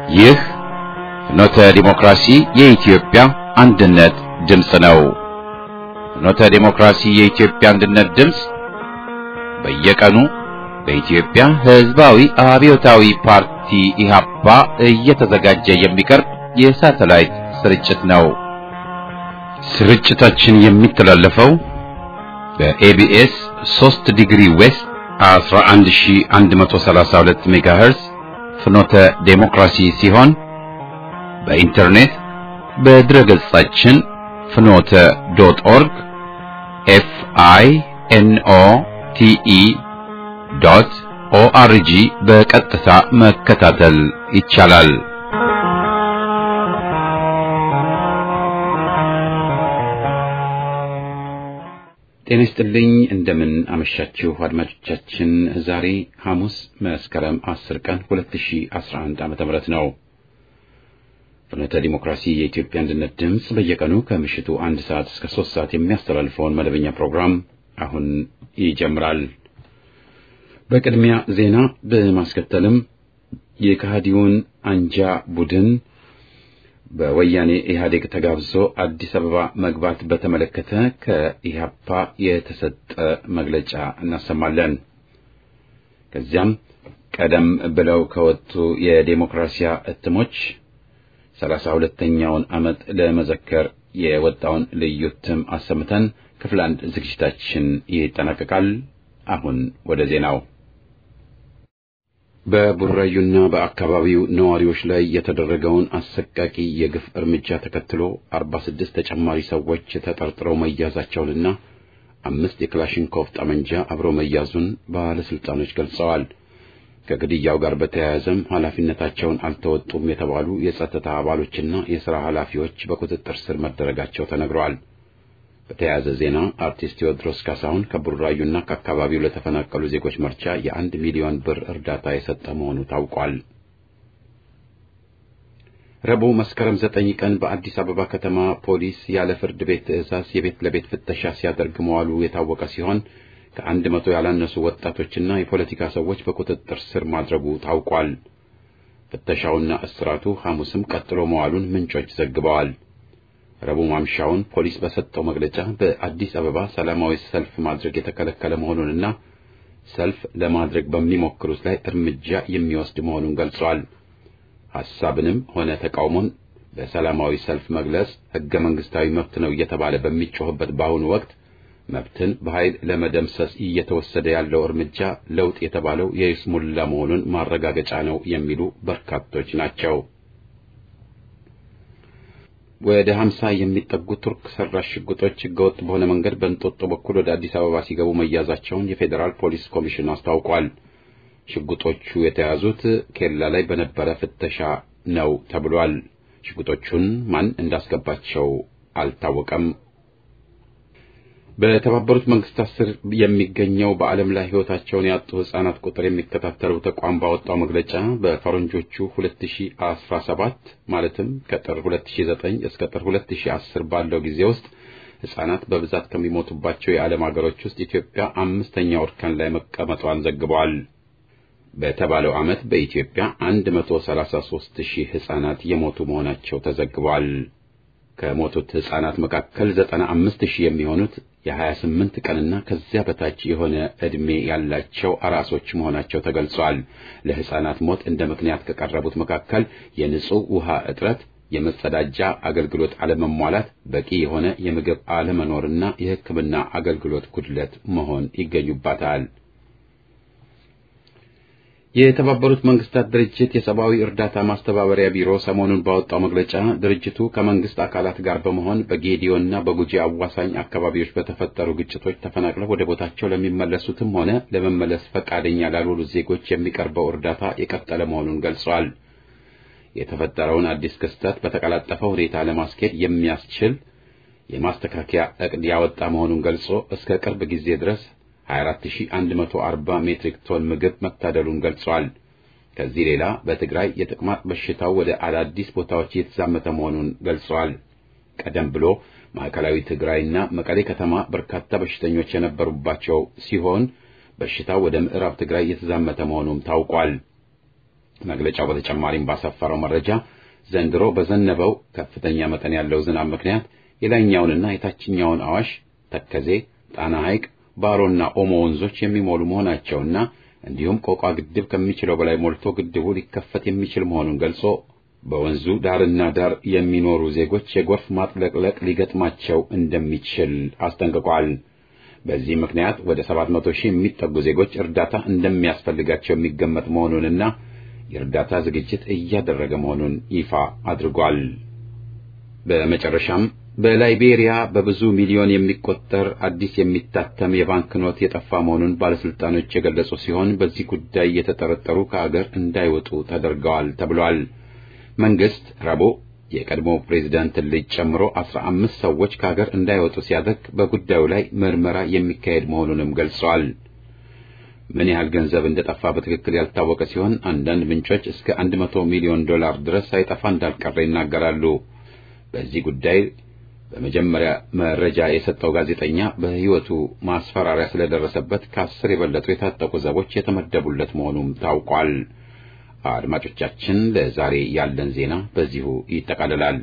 ይህ ፍኖተ ዲሞክራሲ የኢትዮጵያ አንድነት ድምፅ ነው። ፍኖተ ዲሞክራሲ የኢትዮጵያ አንድነት ድምፅ በየቀኑ በኢትዮጵያ ሕዝባዊ አብዮታዊ ፓርቲ ኢህአፓ እየተዘጋጀ የሚቀርብ የሳተላይት ስርጭት ነው። ስርጭታችን የሚተላለፈው በኤቢኤስ 3 ዲግሪ ዌስት 11132 ሜጋሄርዝ ፍኖተ ዴሞክራሲ ሲሆን በኢንተርኔት በድረ ገጻችን ፍኖተ ዶት ኦርግ ኤፍ አይ ኤን ኦ ቲ ኢ ዶት ኦአርጂ በቀጥታ መከታተል ይቻላል። ጤና ይስጥልኝ። እንደምን አመሻችሁ አድማጮቻችን። ዛሬ ሐሙስ መስከረም 10 ቀን 2011 ዓመተ ምህረት ነው። ፍኖተ ዲሞክራሲ የኢትዮጵያ አንድነት ድምፅ በየቀኑ ከምሽቱ አንድ ሰዓት እስከ ሶስት ሰዓት የሚያስተላልፈውን መደበኛ ፕሮግራም አሁን ይጀምራል። በቅድሚያ ዜና በማስከተልም የከሃዲውን አንጃ ቡድን በወያኔ ኢህአዴግ ተጋብዞ አዲስ አበባ መግባት በተመለከተ ከኢህአፓ የተሰጠ መግለጫ እናሰማለን። ከዚያም ቀደም ብለው ከወጡ የዴሞክራሲያ እትሞች ሰላሳ ሁለተኛውን ዓመት ለመዘከር የወጣውን ልዩ እትም አሰምተን ክፍል አንድ ዝግጅታችን ይጠናቀቃል። አሁን ወደ ዜናው በቡራዩና በአካባቢው ነዋሪዎች ላይ የተደረገውን አሰቃቂ የግፍ እርምጃ ተከትሎ 46 ተጨማሪ ሰዎች ተጠርጥረው መያዛቸውንና አምስት የክላሽንኮቭ ጠመንጃ አብሮ መያዙን ባለስልጣኖች ገልጸዋል። ከግድያው ጋር በተያያዘም ኃላፊነታቸውን አልተወጡም የተባሉ የጸጥታ አባሎችና የሥራ ኃላፊዎች በቁጥጥር ስር መደረጋቸው ተነግረዋል። በተያያዘ ዜና አርቲስት ቴዎድሮስ ካሳሁን ከቡራዩና ከአካባቢው ለተፈናቀሉ ዜጎች መርጃ የአንድ ሚሊዮን ብር እርዳታ የሰጠ መሆኑ ታውቋል። ረቡዕ መስከረም ዘጠኝ ቀን በአዲስ አበባ ከተማ ፖሊስ ያለ ፍርድ ቤት ትዕዛዝ የቤት ለቤት ፍተሻ ሲያደርግ መዋሉ የታወቀ ሲሆን ከአንድ መቶ ያላነሱ ወጣቶችና የፖለቲካ ሰዎች በቁጥጥር ስር ማድረጉ ታውቋል። ፍተሻውና እስራቱ ሐሙስም ቀጥሎ መዋሉን ምንጮች ዘግበዋል። ረቡዕ ማምሻውን ፖሊስ በሰጠው መግለጫ በአዲስ አበባ ሰላማዊ ሰልፍ ማድረግ የተከለከለ መሆኑንና ሰልፍ ለማድረግ በሚሞክሩት ላይ እርምጃ የሚወስድ መሆኑን ገልጿል። ሐሳብንም ሆነ ተቃውሞን በሰላማዊ ሰልፍ መግለጽ ሕገ መንግሥታዊ መብት ነው እየተባለ በሚጮህበት በአሁኑ ወቅት መብትን በኃይል ለመደምሰስ እየተወሰደ ያለው እርምጃ ለውጥ የተባለው የይስሙላ መሆኑን ማረጋገጫ ነው የሚሉ በርካቶች ናቸው። ወደ ሀምሳ የሚጠጉ ቱርክ ሰራሽ ሽጉጦች ህገወጥ በሆነ መንገድ በእንጦጦ በኩል ወደ አዲስ አበባ ሲገቡ መያዛቸውን የፌዴራል ፖሊስ ኮሚሽን አስታውቋል። ሽጉጦቹ የተያዙት ኬላ ላይ በነበረ ፍተሻ ነው ተብሏል። ሽጉጦቹን ማን እንዳስገባቸው አልታወቀም። በተባበሩት መንግስታት ስር የሚገኘው በዓለም ላይ ሕይወታቸውን ያጡ ሕፃናት ቁጥር የሚከታተለው ተቋም ባወጣው መግለጫ በፈረንጆቹ 2017 ማለትም ከጥር 2009 እስከ ጥር 2010 ባለው ጊዜ ውስጥ ሕፃናት በብዛት ከሚሞቱባቸው የዓለም ሀገሮች ውስጥ ኢትዮጵያ አምስተኛው እርከን ላይ መቀመጧን ዘግበዋል። በተባለው ዓመት በኢትዮጵያ 133 ሺህ ሕፃናት የሞቱ መሆናቸው ተዘግቧል። ከሞቱት ሕፃናት መካከል 95 ሺህ የሚሆኑት የ28 ቀንና ከዚያ በታች የሆነ ዕድሜ ያላቸው አራሶች መሆናቸው ተገልጿል። ለሕፃናት ሞት እንደ ምክንያት ከቀረቡት መካከል የንጹህ ውሃ እጥረት፣ የመጸዳጃ አገልግሎት አለመሟላት፣ በቂ የሆነ የምግብ አለመኖርና የሕክምና አገልግሎት ጉድለት መሆን ይገኙባታል። የተባበሩት መንግስታት ድርጅት የሰብአዊ እርዳታ ማስተባበሪያ ቢሮ ሰሞኑን ባወጣው መግለጫ ድርጅቱ ከመንግስት አካላት ጋር በመሆን በጌዲዮና በጉጂ አዋሳኝ አካባቢዎች በተፈጠሩ ግጭቶች ተፈናቅለው ወደ ቦታቸው ለሚመለሱትም ሆነ ለመመለስ ፈቃደኛ ላልሆኑት ዜጎች የሚቀርበው እርዳታ የቀጠለ መሆኑን ገልጿል። የተፈጠረውን አዲስ ክስተት በተቀላጠፈ ሁኔታ ለማስኬድ የሚያስችል የማስተካከያ ዕቅድ ያወጣ መሆኑን ገልጾ እስከ ቅርብ ጊዜ ድረስ 24140 ሜትሪክ ቶን ምግብ መታደሉን ገልጿል። ከዚህ ሌላ በትግራይ የተቅማጥ በሽታው ወደ አዳዲስ ቦታዎች እየተዛመተ መሆኑን ገልጿል። ቀደም ብሎ ማዕከላዊ ትግራይና መቀሌ ከተማ በርካታ በሽተኞች የነበሩባቸው ሲሆን በሽታው ወደ ምዕራብ ትግራይ እየተዛመተ መሆኑም ታውቋል። መግለጫው በተጨማሪም ባሰፈረው መረጃ ዘንድሮ በዘነበው ከፍተኛ መጠን ያለው ዝናብ ምክንያት የላይኛውንና የታችኛውን አዋሽ፣ ተከዜ፣ ጣና ሐይቅ፣ ባሮና ኦሞ ወንዞች የሚሞሉ መሆናቸውና እንዲሁም ቆቋ ግድብ ከሚችለው በላይ ሞልቶ ግድቡ ሊከፈት የሚችል መሆኑን ገልጾ በወንዙ ዳርና ዳር የሚኖሩ ዜጎች የጎርፍ ማጥለቅለቅ ሊገጥማቸው እንደሚችል አስጠንቅቋል። በዚህ ምክንያት ወደ 700 ሺህ የሚጠጉ ዜጎች እርዳታ እንደሚያስፈልጋቸው የሚገመት መሆኑንና የእርዳታ ዝግጅት እያደረገ መሆኑን ይፋ አድርጓል። በመጨረሻም በላይቤሪያ በብዙ ሚሊዮን የሚቆጠር አዲስ የሚታተም የባንክ ኖት የጠፋ መሆኑን ባለስልጣኖች የገለጹ ሲሆን በዚህ ጉዳይ የተጠረጠሩ ከአገር እንዳይወጡ ተደርገዋል ተብሏል። መንግስት ረቡዕ የቀድሞ ፕሬዝዳንትን ልጅ ጨምሮ አስራ አምስት ሰዎች ከሀገር እንዳይወጡ ሲያደርግ በጉዳዩ ላይ ምርመራ የሚካሄድ መሆኑንም ገልጸዋል። ምን ያህል ገንዘብ እንደጠፋ በትክክል ያልታወቀ ሲሆን አንዳንድ ምንጮች እስከ አንድ መቶ ሚሊዮን ዶላር ድረስ ሳይጠፋ እንዳልቀረ ይናገራሉ። በዚህ ጉዳይ በመጀመሪያ መረጃ የሰጠው ጋዜጠኛ በሕይወቱ ማስፈራሪያ ስለደረሰበት ከአስር የበለጡ የታጠቁ ዘቦች የተመደቡለት መሆኑም ታውቋል። አድማጮቻችን፣ ለዛሬ ያለን ዜና በዚሁ ይጠቃልላል።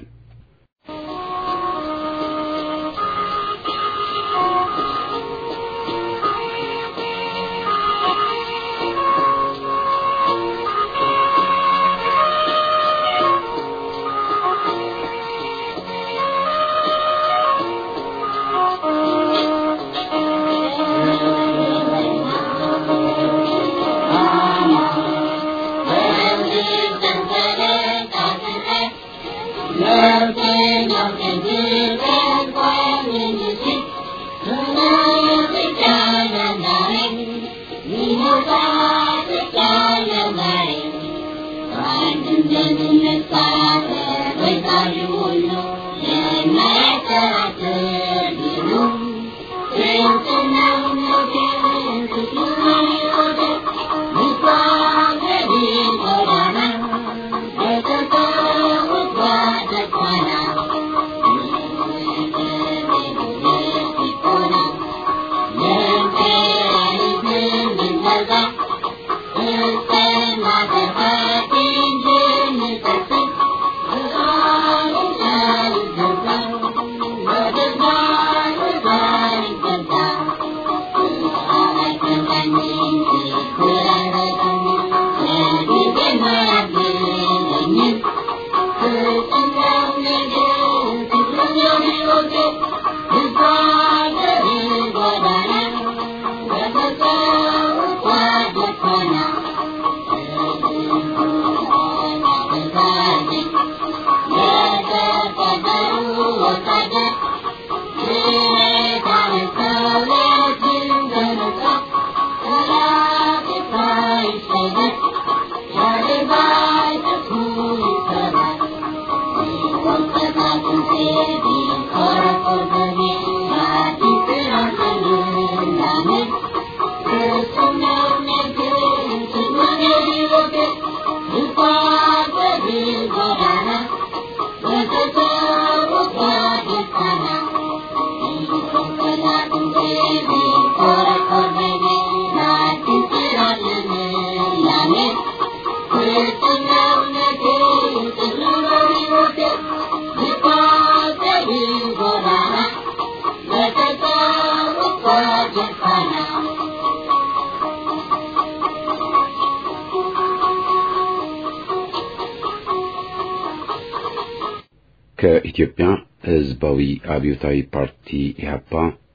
ከኢትዮጵያ ሕዝባዊ አብዮታዊ ፓርቲ ኢህአፓ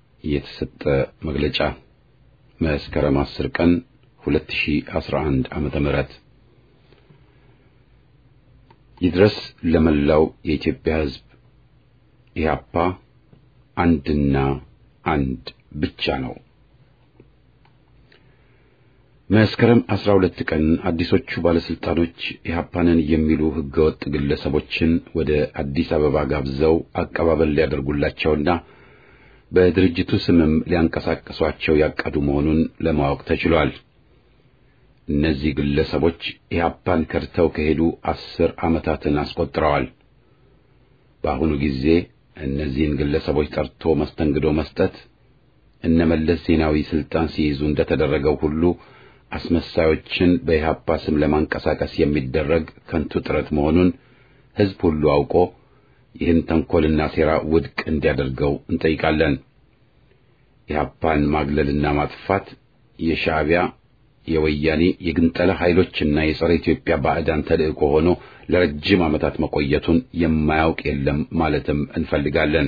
የተሰጠ መግለጫ መስከረም 10 ቀን 2011 ዓመተ ምህረት ይድረስ ለመላው የኢትዮጵያ ሕዝብ ኢህአፓ አንድና አንድ ብቻ ነው። መስከረም 12 ቀን አዲሶቹ ባለስልጣኖች ኢህአፓንን የሚሉ ህገወጥ ግለሰቦችን ወደ አዲስ አበባ ጋብዘው አቀባበል ሊያደርጉላቸውና በድርጅቱ ስምም ሊያንቀሳቀሷቸው ያቀዱ መሆኑን ለማወቅ ተችሏል። እነዚህ ግለሰቦች ኢህአፓን ከድተው ከሄዱ አስር ዓመታትን አስቆጥረዋል። በአሁኑ ጊዜ እነዚህን ግለሰቦች ጠርቶ መስተንግዶ መስጠት እነመለስ ዜናዊ ስልጣን ሲይዙ እንደተደረገው ሁሉ አስመሳዮችን በኢህአፓ ስም ለማንቀሳቀስ የሚደረግ ከንቱ ጥረት መሆኑን ሕዝብ ሁሉ አውቆ ይህን ተንኰልና ሴራ ውድቅ እንዲያደርገው እንጠይቃለን። ኢህአፓን ማግለልና ማጥፋት የሻዕቢያ የወያኔ የግንጠላ ኃይሎችና የጸረ ኢትዮጵያ ባዕዳን ተልእኮ ሆኖ ለረጅም ዓመታት መቆየቱን የማያውቅ የለም ማለትም እንፈልጋለን።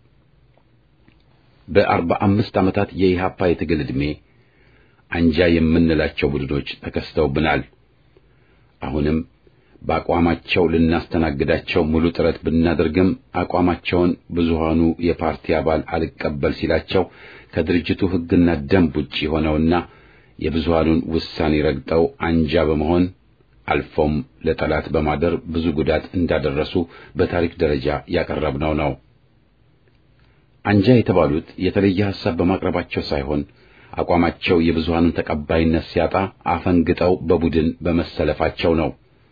በአርባ አምስት ዓመታት የኢህአፓ የትግል ዕድሜ አንጃ የምንላቸው ቡድኖች ተከስተውብናል። አሁንም በአቋማቸው ልናስተናግዳቸው ሙሉ ጥረት ብናደርግም አቋማቸውን ብዙሃኑ የፓርቲ አባል አልቀበል ሲላቸው ከድርጅቱ ሕግና ደንብ ውጪ ሆነውና የብዙሃኑን ውሳኔ ረግጠው አንጃ በመሆን አልፎም ለጠላት በማደር ብዙ ጉዳት እንዳደረሱ በታሪክ ደረጃ ያቀረብነው ነው። አንጃ የተባሉት የተለየ ሐሳብ በማቅረባቸው ሳይሆን አቋማቸው የብዙሃኑን ተቀባይነት ሲያጣ አፈንግጠው በቡድን በመሰለፋቸው ነው።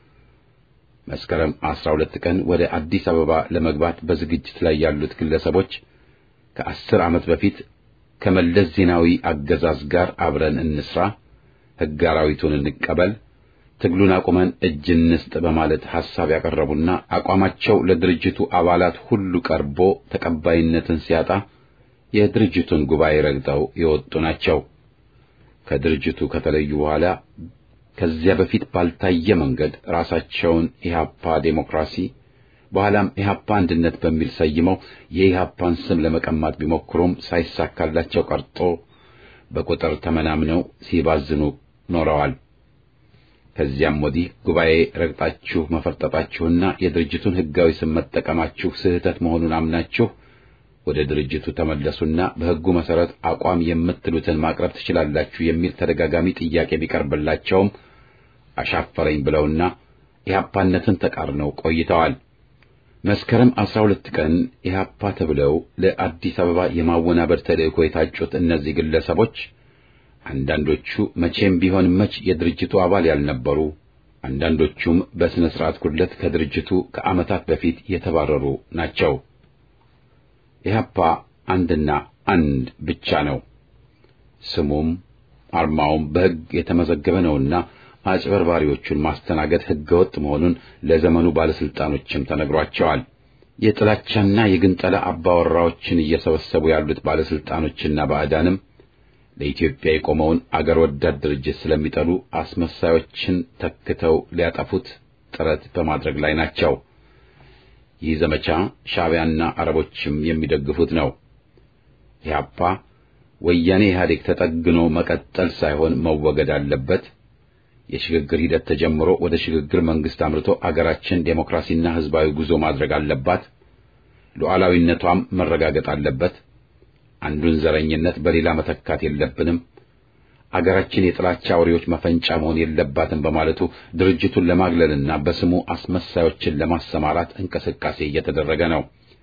መስከረም 12 ቀን ወደ አዲስ አበባ ለመግባት በዝግጅት ላይ ያሉት ግለሰቦች ከአስር ዓመት በፊት ከመለስ ዜናዊ አገዛዝ ጋር አብረን እንስራ፣ ሕግ አራዊቱን እንቀበል፣ ትግሉን አቁመን እጅ እንስጥ በማለት ሐሳብ ያቀረቡና አቋማቸው ለድርጅቱ አባላት ሁሉ ቀርቦ ተቀባይነትን ሲያጣ የድርጅቱን ጉባኤ ረግጠው የወጡ ናቸው። ከድርጅቱ ከተለዩ በኋላ ከዚያ በፊት ባልታየ መንገድ ራሳቸውን ኢህአፓ ዴሞክራሲ በኋላም ኢህአፓ አንድነት በሚል ሰይመው የኢህአፓን ስም ለመቀማት ቢሞክሩም ሳይሳካላቸው ቀርቶ በቁጥር ተመናምነው ሲባዝኑ ኖረዋል። ከዚያም ወዲህ ጉባኤ ረግጣችሁ መፈርጠጣችሁና የድርጅቱን ሕጋዊ ስም መጠቀማችሁ ስህተት መሆኑን አምናችሁ ወደ ድርጅቱ ተመለሱና በሕጉ መሠረት አቋም የምትሉትን ማቅረብ ትችላላችሁ የሚል ተደጋጋሚ ጥያቄ ቢቀርብላቸውም አሻፈረኝ ብለውና ኢህአፓነትን ተቃርነው ቆይተዋል። መስከረም 12 ቀን ኢህአፓ ተብለው ለአዲስ አበባ የማወናበድ ተልእኮ የታጩት እነዚህ ግለሰቦች አንዳንዶቹ መቼም ቢሆን መች የድርጅቱ አባል ያልነበሩ፣ አንዳንዶቹም በሥነ ሥርዓት ጉድለት ከድርጅቱ ከዓመታት በፊት የተባረሩ ናቸው። ኢህአፓ አንድና አንድ ብቻ ነው። ስሙም አርማውም በሕግ የተመዘገበ ነውና አጭበርባሪዎቹን ማስተናገድ ሕገወጥ መሆኑን ለዘመኑ ባለስልጣኖችም ተነግሯቸዋል። የጥላቻና የግንጠላ አባወራዎችን እየሰበሰቡ ያሉት ባለስልጣኖችና ባዕዳንም ለኢትዮጵያ የቆመውን አገር ወዳድ ድርጅት ስለሚጠሉ አስመሳዮችን ተክተው ሊያጠፉት ጥረት በማድረግ ላይ ናቸው። ይህ ዘመቻ ሻዕቢያና አረቦችም የሚደግፉት ነው። ኢህአፓ ወያኔ ኢህአዴግ ተጠግኖ መቀጠል ሳይሆን መወገድ አለበት። የሽግግር ሂደት ተጀምሮ ወደ ሽግግር መንግስት አምርቶ አገራችን ዴሞክራሲና ህዝባዊ ጉዞ ማድረግ አለባት። ሉዓላዊነቷም መረጋገጥ አለበት። አንዱን ዘረኝነት በሌላ መተካት የለብንም። አገራችን የጥላቻ አውሬዎች መፈንጫ መሆን የለባትም በማለቱ ድርጅቱን ለማግለልና በስሙ አስመሳዮችን ለማሰማራት እንቅስቃሴ እየተደረገ ነው።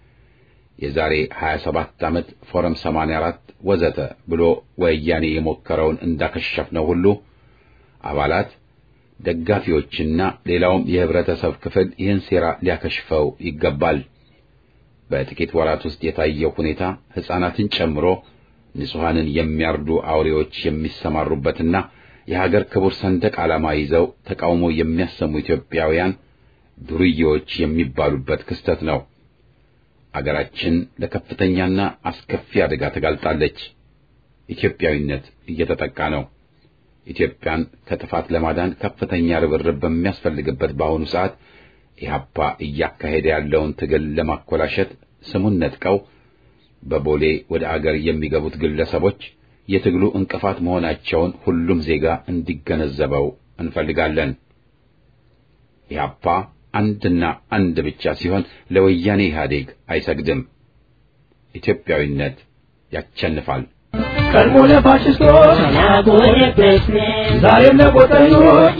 የዛሬ 27 ዓመት ፎረም 84 ወዘተ ብሎ ወያኔ የሞከረውን እንዳከሸፍነው ሁሉ አባላት፣ ደጋፊዎችና ሌላውም የህብረተሰብ ክፍል ይህን ሴራ ሊያከሽፈው ይገባል። በጥቂት ወራት ውስጥ የታየው ሁኔታ ሕፃናትን ጨምሮ ንጹሐንን የሚያርዱ አውሬዎች የሚሰማሩበትና የሀገር ክቡር ሰንደቅ ዓላማ ይዘው ተቃውሞ የሚያሰሙ ኢትዮጵያውያን ዱርዬዎች የሚባሉበት ክስተት ነው። አገራችን ለከፍተኛና አስከፊ አደጋ ተጋልጣለች። ኢትዮጵያዊነት እየተጠቃ ነው። ኢትዮጵያን ከጥፋት ለማዳን ከፍተኛ ርብርብ በሚያስፈልግበት በአሁኑ ሰዓት ኢህአፓ እያካሄደ ያለውን ትግል ለማኮላሸት ስሙን ነጥቀው በቦሌ ወደ አገር የሚገቡት ግለሰቦች የትግሉ እንቅፋት መሆናቸውን ሁሉም ዜጋ እንዲገነዘበው እንፈልጋለን። ኢህአፓ አንድና አንድ ብቻ ሲሆን ለወያኔ ኢህአዴግ አይሰግድም። ኢትዮጵያዊነት ያቸንፋል። ቀድሞ ለፋሽስቶች ዛሬም ለቆጠኞች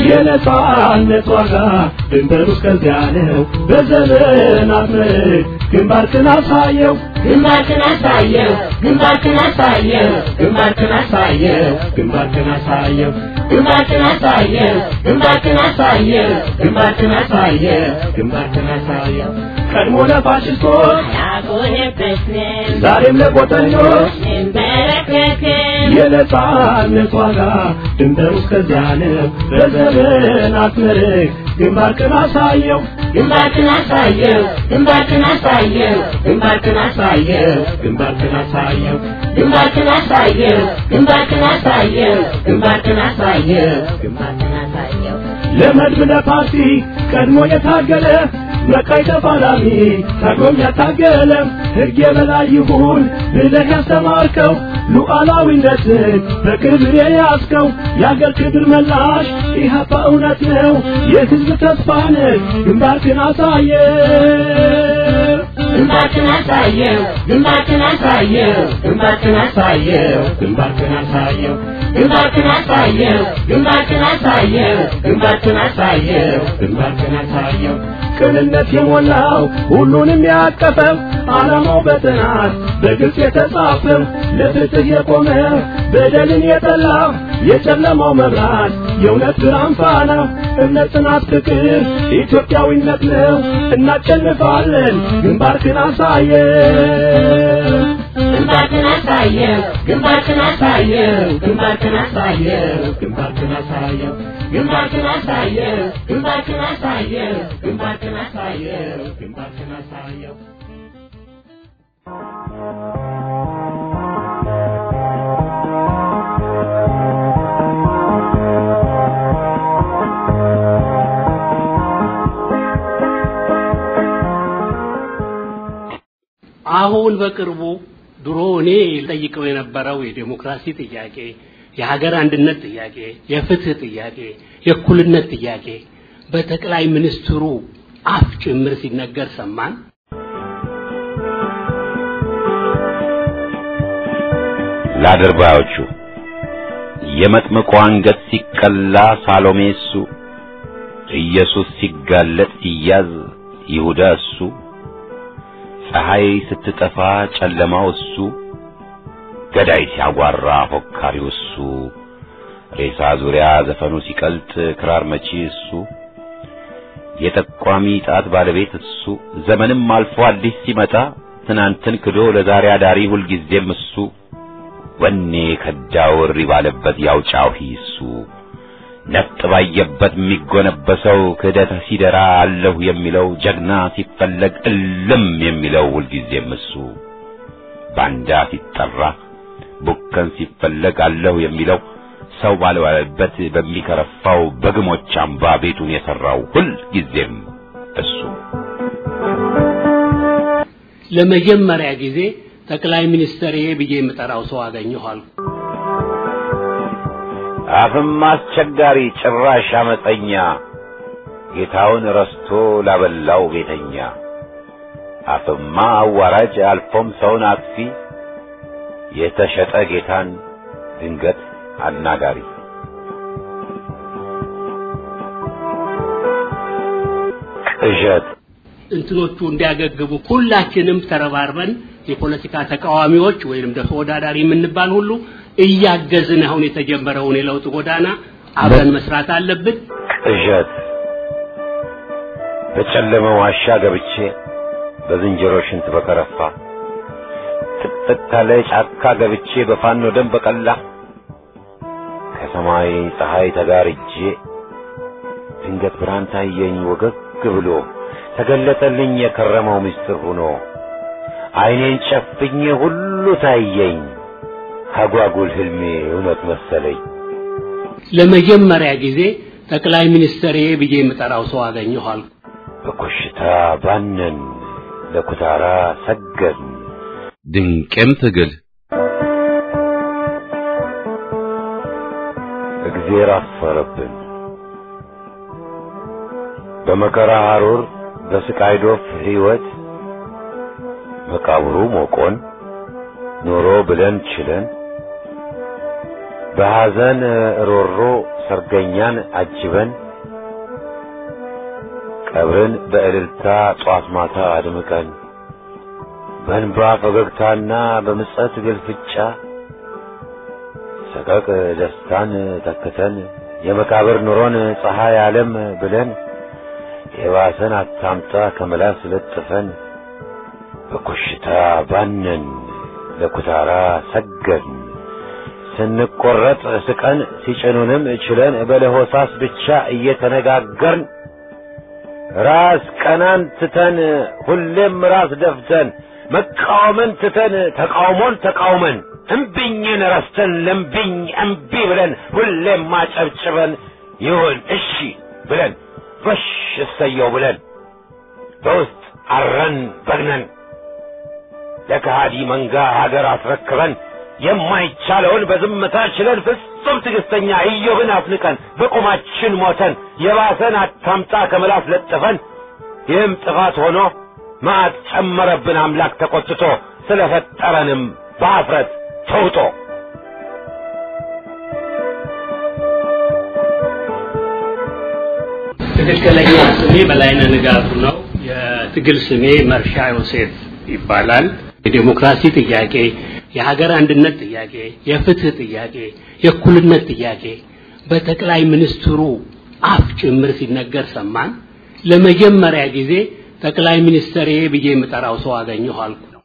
የነጻነት ዋጋ ድንበሩ እስከዚያ ነው። በዘመናት ምርክ ግንባርክን አሳየው ግንባርክን አሳየው ግንባርክን አሳየው ግንባርክን አሳየው ግንባርክን አሳየው ግንባርክን አሳየው ግንባርክን አሳየው ግንባርክን አሳየው ግንባርክን አሳየው ቀድሞ ለፋሽስቶች ያቆየበትን ዛሬም ለቆጠኞች እንበረከክን የነጻነት ዋጋ ድንበሩ እስከዚያ ነው። በዘመናት መልክ ግንባርክን አሳየው ግንባርክን አሳየው ግንባርክን አሳየው ግንባርክን አሳየው ግንባርክን አሳየው ግንባርክን አሳየው ግንባርክን አሳየው ግንባርክን አሳየው ግንባርክን አሳየው ለመድብ ለፓርቲ ቀድሞ የታገለ በቀይ ተፋላሚ ታግሎም ያታገለ ሕግ የበላይ ይሁን ብለህ ያስተማርከው ሉዓላዊነትን በክብር የያዝከው የአገር ክብር መላሽ ኢህአፓ እውነት ነው የሕዝብ ተስፋ ነህ ግንባርክን አሳየ ግንባርክን አሳየው ግንባርክን አሳየው ግንባርክን አሳየው ግንባርክን አሳየው ግንባርክን አሳየው ግንባርክን አሳየው ግንባርክን አሳየው ግንባርክን አሳየው ቅንነት የሞላው ሁሉንም ያቀፈው ዓላማው በጥናት በግልጽ የተጻፈው ለፍትህ የቆመ በደልን የጠላ የጨለማው መብራት የእውነት ብርሃን ፋና እምነት፣ ጽናት፣ ፍቅር ኢትዮጵያዊነት ነው። እናሸንፋለን። ግንባርክን አሳየው ግንባርክን አሳየው ግንባርክን አሳየው ግንባርክን አሳየው ግንባርክን አሳየው ግንባርክን አሳየው ግንባርክን አሳየው ግንባርክን አሳየው ግንባርክን አሳየው አሁን በቅርቡ ድሮ እኔ ጠይቀው የነበረው የዴሞክራሲ ጥያቄ፣ የሀገር አንድነት ጥያቄ፣ የፍትህ ጥያቄ፣ የእኩልነት ጥያቄ በጠቅላይ ሚኒስትሩ አፍ ጭምር ሲነገር ሰማን። ለአድርባዮቹ የመጥምቁ አንገት ሲቀላ ሳሎሜ እሱ፣ ኢየሱስ ሲጋለጥ ሲያዝ ይሁዳ እሱ፣ ፀሐይ ስትጠፋ ጨለማው እሱ፣ ገዳይ ሲያጓራ ፎካሪው እሱ፣ ሬሳ ዙሪያ ዘፈኑ ሲቀልጥ ክራር መቺ እሱ፣ የጠቋሚ ጣት ባለቤት እሱ፣ ዘመንም አልፎ አዲስ ሲመጣ ትናንትን ክዶ ለዛሬ አዳሪ ሁልጊዜም እሱ ወኔ ከዳው እሪ ባለበት ያውጫው እሱ ነጥ ባየበት የሚጎነበሰው ክህደት ሲደራ አለሁ የሚለው ጀግና ሲፈለግ እልም የሚለው ሁልጊዜም እሱ ባንዳ ሲጠራ ቡከን ሲፈለግ አለሁ የሚለው ሰው ባልዋለበት በሚከረፋው በግሞች አምባ ቤቱን የሠራው ሁልጊዜም እሱ ለመጀመሪያ ጊዜ ጠቅላይ ሚኒስትር ብዬ የምጠራው ሰው አገኘኋል። አፍም አስቸጋሪ ጭራሽ አመፀኛ ጌታውን ረስቶ ላበላው ቤተኛ አፍማ አዋራጅ አልፎም ሰውን አጥፊ የተሸጠ ጌታን ድንገት አናጋሪ ቅዠት እንትኖቹ እንዲያገግሙ ሁላችንም ተረባርበን የፖለቲካ ተቃዋሚዎች ወይንም ደግሞ ተወዳዳሪ የምንባል ሁሉ እያገዝን አሁን የተጀመረውን የለውጥ ጎዳና አብረን መስራት አለብን። ቅዠት በጨለመ ዋሻ ገብቼ በዝንጀሮ ሽንት በከረፋ ጥቅጥቅ ካለ ጫካ ገብቼ በፋኖ ደም በቀላ ከሰማይ ፀሐይ ተጋርጄ ድንገት ብርሃን ታየኝ ወገግ ብሎ ተገለጠልኝ የከረመው ምስጢር ሆኖ ዓይኔን ጨፍኜ ሁሉ ታየኝ አጓጉል ህልሜ እውነት መሰለኝ። ለመጀመሪያ ጊዜ ጠቅላይ ሚኒስትር ብዬ የምጠራው ሰው አገኘኋል። በኮሽታ ባነን ለኩታራ ሰገድን ድንቅም ትግል እግዜር አፈረብን በመከራ ሐሩር በስቃይ ዶፍ ሕይወት መቃብሩ ሞቆን ኖሮ ብለን ችለን በሐዘን ሮሮ ሰርገኛን አጅበን ቀብርን በእልልታ ጧት ማታ አድምቀን በእንባ ፈገግታና በምጸት ግልፍጫ ሰቀቅ ደስታን ተክተን የመቃብር ኑሮን ፀሐይ ዓለም ብለን የባሰን አታምጣ ከመላስ ለጥፈን በኮሽታ ባነን ለኩታራ ሰገድን ስንቆረጥ ስቀን ሲጭኑንም ችለን በለሆሳስ ብቻ እየተነጋገርን ራስ ቀናን ትተን ሁሌም ራስ ደፍተን መቃወምን ትተን ተቃውሞን ተቃውመን እምቢኝን ረስተን ለምቢኝ እምቢ ብለን ሁሌም ማጨብጭበን ይሁን እሺ ብለን ጎሽ እሰየው ብለን በውስጥ አረን በግነን ለከሃዲ መንጋ ሀገር አስረክበን የማይቻለውን በዝምታ ችለን ፍጹም ትዕግስተኛ ኢዮብን አፍንቀን በቁማችን ሞተን የባሰን አታምጣ ከመላስ ለጥፈን ይህም ጥፋት ሆኖ መዓት ጨመረብን አምላክ ተቆጥቶ ስለፈጠረንም በአፍረት ተውጦ ትክክለኛ ስሜ በላይነህ ንጋቱ ነው። የትግል ስሜ መርሻ ዮሴፍ ይባላል። የዴሞክራሲ ጥያቄ፣ የሀገር አንድነት ጥያቄ፣ የፍትህ ጥያቄ፣ የእኩልነት ጥያቄ በጠቅላይ ሚኒስትሩ አፍ ጭምር ሲነገር ሰማን። ለመጀመሪያ ጊዜ ጠቅላይ ሚኒስትር ብዬ የምጠራው ሰው አገኘሁ አልኩ ነው።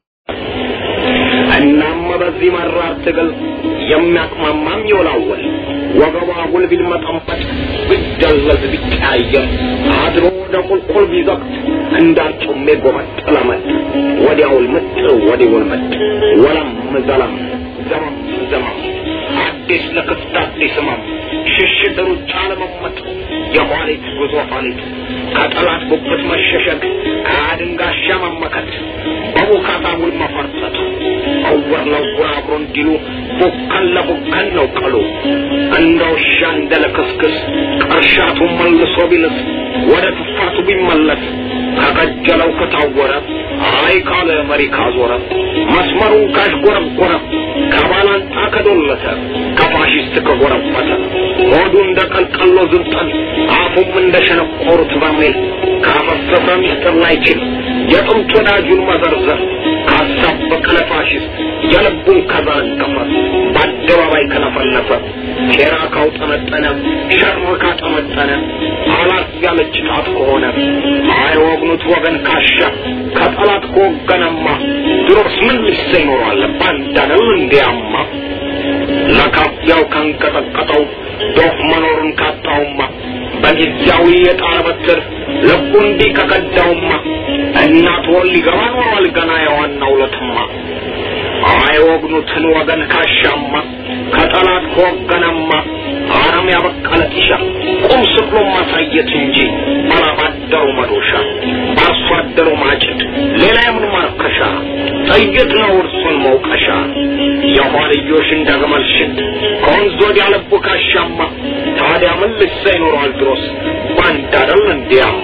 እናም በዚህ መራር ትግል የሚያቅማማም ይወላወል ወገቧ አጉል ቢልመጠመጥ ቢደለዝ ቢቀያየር አድሮ ወደ ቁልቁል ቢዘቅት እንዳርጩሜ ጎመጥ ለመጥ ወዲያውል ምጥ ወዲውል ምጥ ወለም ዘለም ዘመም ዘመም አዲስ ለክፍት አዲስ ህመም ሽሽት ሩጫ ለመመጥ የኋሊት ጉዞ ኋሊት ከጠላት ጉብት መሸሸግ ከአድንጋሻ መመከት በቡካታ ውል መፈርጠጥ እውር ለውር አብሮ እንዲሉ ቡከን ለቡከን ነው ቀሉ እንደ ውሻ እንደ ለክስክስ ቅርሻቱ መልሶ ቢልስ ወደ ትፋቱ ቢመለስ ከቀጀለው ከታወረ አይ ካለ መሪ ካዞረ መስመሩን ካሽጎረጎረ ከባላንጣ ከዶለተ ከፋሽስት ከጎረበተ ሆዱ እንደ ቀልቀሎ ዝንጠል አፉም እንደ ሸነቆሩት በርሜል ካፈሰሰ ሚስጥር ላይችል የጥንት ወዳጁን መዘርዘር ካሳበቀ ለፋሽስት የልቡን ከዘረገፈ በአደባባይ ከለፈለፈ ሴራ ካውጠነጠነ ሸር ካጠመጠነ አላት ያለች ጣት ከሆነ አይወግኑት ወገን ካሻ ከጠላት ከወገነማ ድሮስ ምን ልሰ ይኖራል ባንዳነው እንዲያማ ለካፊያው ካንቀጠቀጠው ዶፍ መኖሩን ካጣውማ በጊዜያዊ የጣር በትር ልቡ እንዲህ ከቀዳውማ እናት ወል ሊገባ ኖሯል ገና የዋናው ለትማ አይወግኑትን ወገን ካሻማ ከጠላት ከወገነማ አረም ያበቀለ ጢሻ ቁም ስቅሎ ማሳየት እንጂ ባላባደሩ መዶሻ በአርሶ አደሩ ማጭድ ሌላ የምን ማርከሻ ጥይት ነው እርሱን መውቀሻ የኋልዮሽ እንደ ግመል ሽት ከወንዝ ወዲያ ልቡ ካሻማ ታዲያ ምን ልሳ ይኖረዋል ድሮስ ባንድ አደል እንዲያማ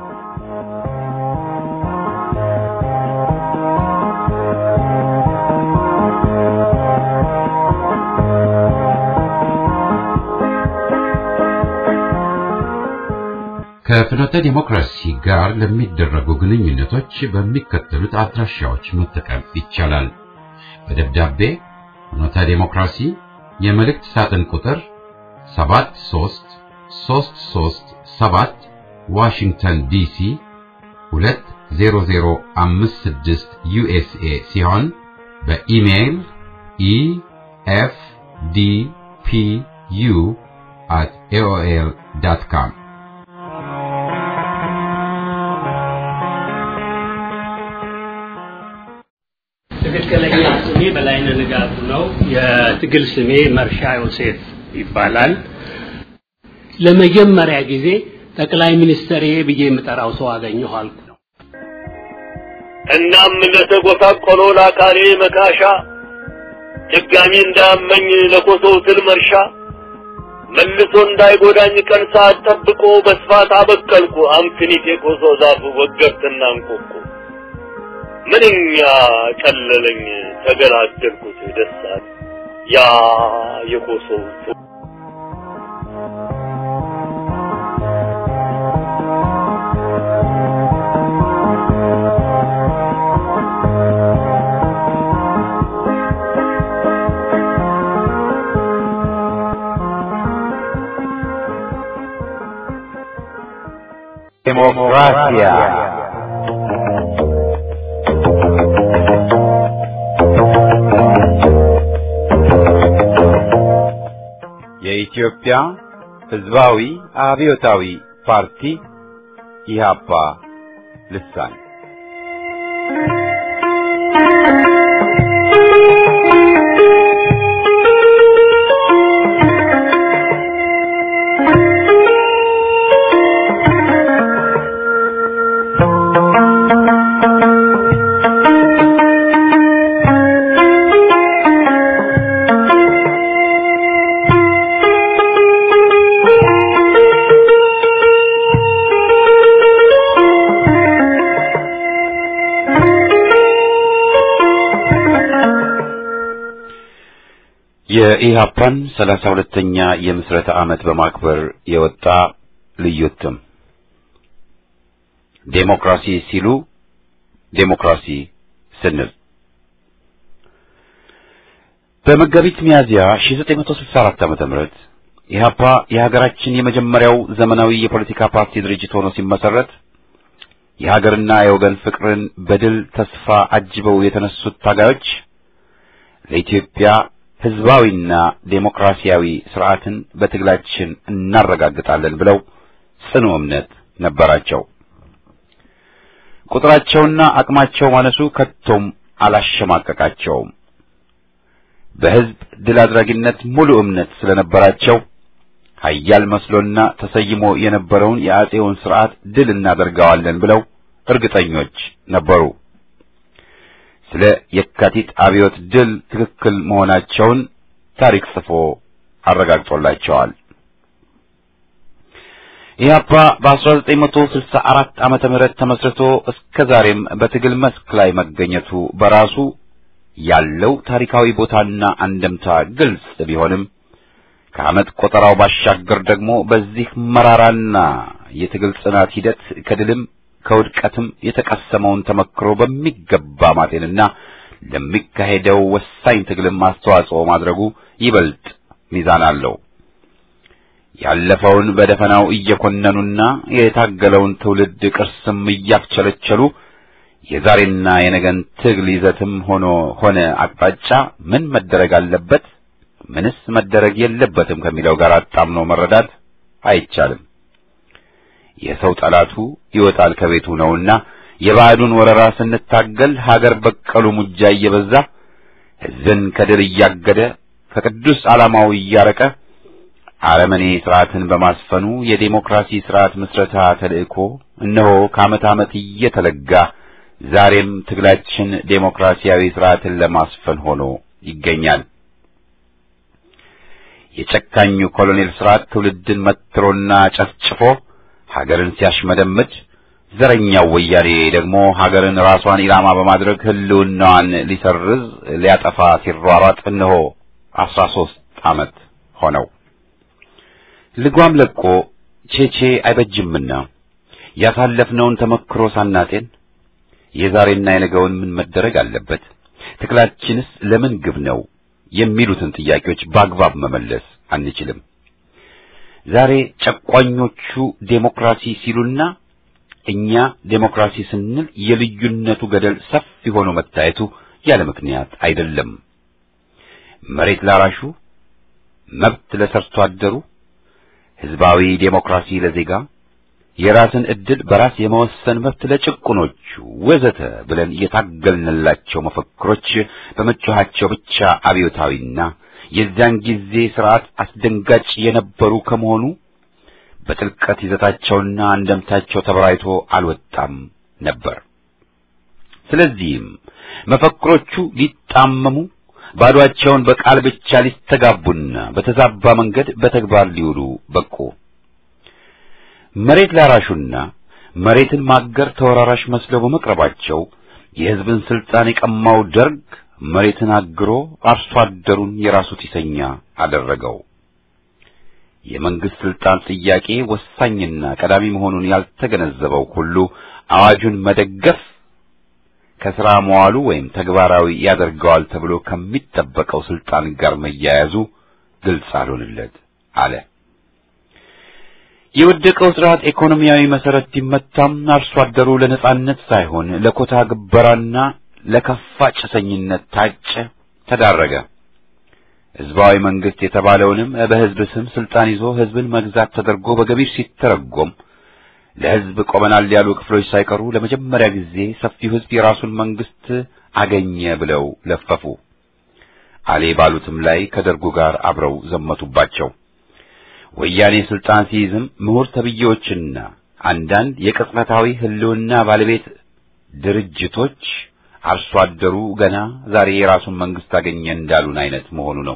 ከፍኖተ ዲሞክራሲ ጋር ለሚደረጉ ግንኙነቶች በሚከተሉት አድራሻዎች መጠቀም ይቻላል። በደብዳቤ ፍኖተ ዲሞክራሲ የመልእክት ሳጥን ቁጥር 73337 ዋሽንግተን ዲሲ 20056 ዩኤስኤ ሲሆን በኢሜይል ኢኤፍዲፒዩ at aol.com ትክክለኛ ስሜ በላይነህ ንጋቱ ነው። የትግል ስሜ መርሻ ዮሴፍ ይባላል። ለመጀመሪያ ጊዜ ጠቅላይ ሚኒስትር ብዬ የምጠራው ሰው አገኘሁ አልኩ ነው። እናም ለተጎሳቆሎ ለአካሌ መካሻ ድጋሚ እንዳያመኝ ለኮሶው ትል መርሻ መልሶ እንዳይጎዳኝ ቀን ሰዓት ጠብቆ በስፋት አበቀልኩ አምክኒት የኮሶ ዛፍ ወገብትና እንቆቁ ምንኛ ቀለለኝ ተገላገልኩት ደሳት ያ የኮሶው ዴሞክራሲያ የኢትዮጵያ ሕዝባዊ አብዮታዊ ፓርቲ ኢህአፓ ልሳን የኢህአፓን ሰላሳ ሁለተኛ የምስረታ ዓመት በማክበር የወጣ ልዩ እትም ዴሞክራሲ ሲሉ ዴሞክራሲ ስንል በመጋቢት ሚያዝያ 1964 ዓመተ ምህረት ኢህአፓ የሀገራችን የመጀመሪያው ዘመናዊ የፖለቲካ ፓርቲ ድርጅት ሆኖ ሲመሰረት የሀገርና የወገን ፍቅርን በድል ተስፋ አጅበው የተነሱት ታጋዮች ለኢትዮጵያ ህዝባዊና ዴሞክራሲያዊ ስርዓትን በትግላችን እናረጋግጣለን ብለው ጽኑ እምነት ነበራቸው። ቁጥራቸውና አቅማቸው ማነሱ ከቶም አላሸማቀቃቸውም። በህዝብ ድል አድራጊነት ሙሉ እምነት ስለነበራቸው ኃያል መስሎና ተሰይሞ የነበረውን የአጼውን ስርዓት ድል እናደርገዋለን ብለው እርግጠኞች ነበሩ። ስለ የካቲት አብዮት ድል ትክክል መሆናቸውን ታሪክ ጽፎ አረጋግጦላቸዋል። ኢህአፓ በ1964 ዓመተ ምህረት ተመስርቶ እስከ ዛሬም በትግል መስክ ላይ መገኘቱ በራሱ ያለው ታሪካዊ ቦታና አንደምታ ግልጽ ቢሆንም ከዓመት ቆጠራው ባሻገር ደግሞ በዚህ መራራና የትግል ጽናት ሂደት ከድልም ከውድቀትም የተቀሰመውን ተመክሮ በሚገባ ማጤንና ለሚካሄደው ወሳኝ ትግልም አስተዋጽኦ ማድረጉ ይበልጥ ሚዛን አለው። ያለፈውን በደፈናው እየኮነኑና የታገለውን ትውልድ ቅርስም እያክቸለቸሉ የዛሬና የነገን ትግል ይዘትም ሆኖ ሆነ አቅጣጫ ምን መደረግ አለበት፣ ምንስ መደረግ የለበትም ከሚለው ጋር አጣምኖ መረዳት አይቻልም። የሰው ጠላቱ ይወጣል ከቤቱ ነውና የባዕዱን ወረራ ስንታገል ሀገር በቀሉ ሙጃ እየበዛ ሕዝብን ከድል እያገደ ከቅዱስ ዓላማው እያረቀ አረመኔ ስርዓትን በማስፈኑ የዴሞክራሲ ስርዓት ምስረታ ተልእኮ እነሆ ከዓመት ዓመት እየተለጋ ዛሬም ትግላችን ዴሞክራሲያዊ ስርዓትን ለማስፈን ሆኖ ይገኛል። የጨካኙ ኮሎኔል ስርዓት ትውልድን መትሮና ጨፍጭፎ ሀገርን ሲያሽመደምድ ዘረኛው ወያኔ ደግሞ ሀገርን ራሷን ኢላማ በማድረግ ህልውናዋን ሊሰርዝ ሊያጠፋ ሲሯሯጥ እነሆ አስራ ሦስት ዓመት ሆነው። ልጓም ለቆ ቼቼ አይበጅምና ያሳለፍነውን ተመክሮ ሳናጤን የዛሬና የነገውን ምን መደረግ አለበት፣ ትግላችንስ ለምን ግብ ነው የሚሉትን ጥያቄዎች በአግባብ መመለስ አንችልም። ዛሬ ጨቋኞቹ ዴሞክራሲ ሲሉና እኛ ዴሞክራሲ ስንል የልዩነቱ ገደል ሰፊ ሆኖ መታየቱ ያለ ምክንያት አይደለም። መሬት ላራሹ፣ መብት ለሰርቶ አደሩ፣ ህዝባዊ ዴሞክራሲ ለዜጋ፣ የራስን ዕድል በራስ የመወሰን መብት ለጭቁኖቹ ወዘተ ብለን የታገልንላቸው መፈክሮች በመጮኻቸው ብቻ አብዮታዊና የዚያን ጊዜ ስርዓት አስደንጋጭ የነበሩ ከመሆኑ በጥልቀት ይዘታቸውና አንደምታቸው ተበራይቶ አልወጣም ነበር። ስለዚህም መፈክሮቹ ሊጣመሙ ባዶአቸውን በቃል ብቻ ሊስተጋቡና በተዛባ መንገድ በተግባር ሊውሉ በቁ። መሬት ላራሹና መሬትን ማገር ተወራራሽ መስለው በመቅረባቸው የሕዝብን ስልጣን የቀማው ደርግ መሬትን አግሮ አርሶ አደሩን የራሱ ጢሰኛ አደረገው። የመንግስት ስልጣን ጥያቄ ወሳኝና ቀዳሚ መሆኑን ያልተገነዘበው ሁሉ አዋጁን መደገፍ ከሥራ መዋሉ ወይም ተግባራዊ ያደርገዋል ተብሎ ከሚጠበቀው ስልጣን ጋር መያያዙ ግልጽ አልሆንለት አለ። የወደቀው ስርዓት ኢኮኖሚያዊ መሰረት ቢመታም አርሶ አደሩ ለነጻነት ሳይሆን ለኮታ ግበራና ለከፋ ጭሰኝነት ታጨ፣ ተዳረገ። ህዝባዊ መንግስት የተባለውንም በህዝብ ስም ስልጣን ይዞ ህዝብን መግዛት ተደርጎ በገቢር ሲተረጎም ለህዝብ ቆመናል ያሉ ክፍሎች ሳይቀሩ ለመጀመሪያ ጊዜ ሰፊው ህዝብ የራሱን መንግስት አገኘ ብለው ለፈፉ። አሌ ባሉትም ላይ ከደርጉ ጋር አብረው ዘመቱባቸው። ወያኔ ስልጣን ሲይዝም ምሁር ተብዬዎችና አንዳንድ የቅጽበታዊ ህልውና ባለቤት ድርጅቶች አርሶ አደሩ ገና ዛሬ የራሱን መንግስት አገኘ እንዳሉን አይነት መሆኑ ነው።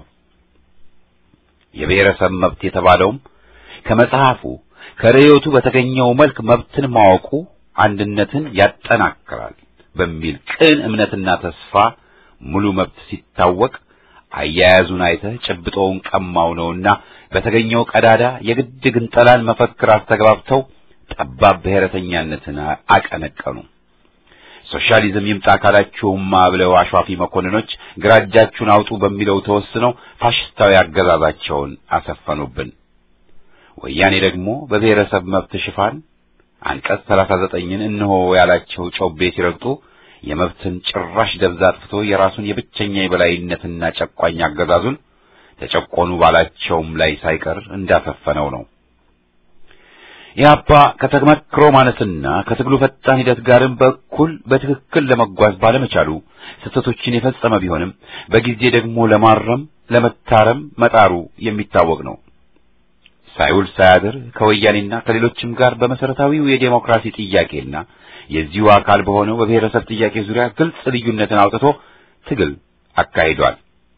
የብሔረሰብ መብት የተባለውም ከመጽሐፉ ከርዕዮቱ በተገኘው መልክ መብትን ማወቁ አንድነትን ያጠናክራል በሚል ቅን እምነትና ተስፋ ሙሉ መብት ሲታወቅ አያያዙን አይተህ ጭብጦውን ቀማው ነውና በተገኘው ቀዳዳ የግድ ግንጠላን መፈክር አስተግባብተው ጠባብ ብሔረተኛነትን አቀነቀኑ። ሶሻሊዝም ይምጣ ካላችሁማ ብለው አሿፊ መኮንኖች ግራ እጃችሁን አውጡ በሚለው ተወስነው ፋሽስታዊ አገዛዛቸውን አሰፈኑብን። ወያኔ ደግሞ በብሔረሰብ መብት ሽፋን አንቀጽ 39ን እነሆ ያላቸው ጮቤ ሲረግጡ የመብትን ጭራሽ ደብዛ አጥፍቶ የራሱን የብቸኛ የበላይነትና ጨቋኝ አገዛዙን ተጨቆኑ ባላቸውም ላይ ሳይቀር እንዳሰፈነው ነው። ኢህአፓ ከተመክሮ ማነስና ከትግሉ ፈጣን ሂደት ጋርም በኩል በትክክል ለመጓዝ ባለመቻሉ ስህተቶችን የፈጸመ ቢሆንም በጊዜ ደግሞ ለማረም ለመታረም መጣሩ የሚታወቅ ነው። ሳይውል ሳያድር ከወያኔና ከሌሎችም ጋር በመሰረታዊው የዴሞክራሲ ጥያቄና የዚሁ አካል በሆነው በብሔረሰብ ጥያቄ ዙሪያ ግልጽ ልዩነትን አውጥቶ ትግል አካሂዷል።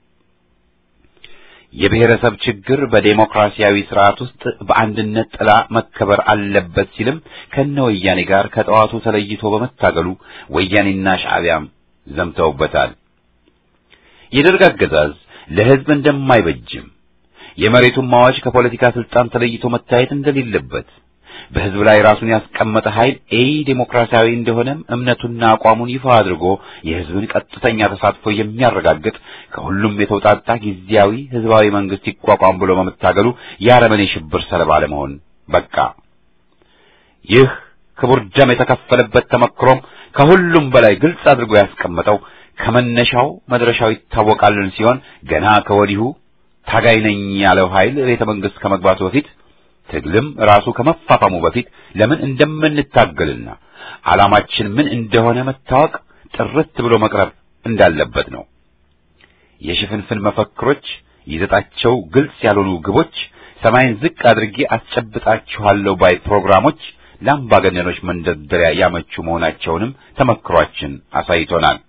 የብሔረሰብ ችግር በዴሞክራሲያዊ ስርዓት ውስጥ በአንድነት ጥላ መከበር አለበት ሲልም ከነ ወያኔ ጋር ከጠዋቱ ተለይቶ በመታገሉ ወያኔና ሻዕቢያም ዘምተውበታል። የደርግ አገዛዝ ለሕዝብ እንደማይበጅም የመሬቱን ማዋጅ ከፖለቲካ ስልጣን ተለይቶ መታየት እንደሌለበት በሕዝብ ላይ ራሱን ያስቀመጠ ኃይል ኤ ዴሞክራሲያዊ እንደሆነም እምነቱና አቋሙን ይፋ አድርጎ የሕዝብን ቀጥተኛ ተሳትፎ የሚያረጋግጥ ከሁሉም የተውጣጣ ጊዜያዊ ሕዝባዊ መንግስት ይቋቋም ብሎ በመታገሉ የአረመኔ ሽብር ሰለባ ለመሆን በቃ። ይህ ክቡር ደም የተከፈለበት ተመክሮም ከሁሉም በላይ ግልጽ አድርጎ ያስቀመጠው ከመነሻው መድረሻው ይታወቃልን ሲሆን ገና ከወዲሁ ታጋይ ነኝ ያለው ኃይል ቤተ መንግስት ከመግባቱ በፊት ትግልም ራሱ ከመፋፋሙ በፊት ለምን እንደምንታገልና ዓላማችን ምን እንደሆነ መታወቅ ጥርት ብሎ መቅረብ እንዳለበት ነው። የሽፍንፍን መፈክሮች፣ ይዘጣቸው ግልጽ ያልሆኑ ግቦች፣ ሰማይን ዝቅ አድርጌ አስጨብጣችኋለሁ ባይ ፕሮግራሞች ለአምባገነኖች መንደርደሪያ ያመቹ መሆናቸውንም ተመክሯችን አሳይቶናል።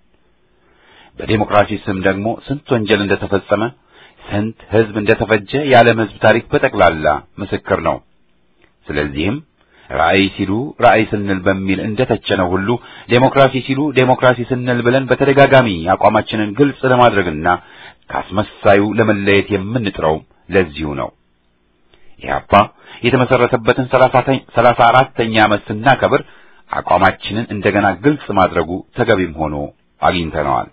በዴሞክራሲ ስም ደግሞ ስንት ወንጀል እንደተፈጸመ ስንት ሕዝብ እንደተፈጀ የዓለም ሕዝብ ታሪክ በጠቅላላ ምስክር ነው። ስለዚህም ራዕይ ሲሉ ራዕይ ስንል በሚል እንደተቸነው ሁሉ ዴሞክራሲ ሲሉ ዴሞክራሲ ስንል ብለን በተደጋጋሚ አቋማችንን ግልጽ ለማድረግና ካስመሳዩ ለመለየት የምንጥረው ለዚሁ ነው። ኢህአፓ የተመሰረተበትን ሰላሳ አራተኛ ዓመት ስናከብር አቋማችንን እንደገና ግልጽ ማድረጉ ተገቢም ሆኖ አግኝተነዋል።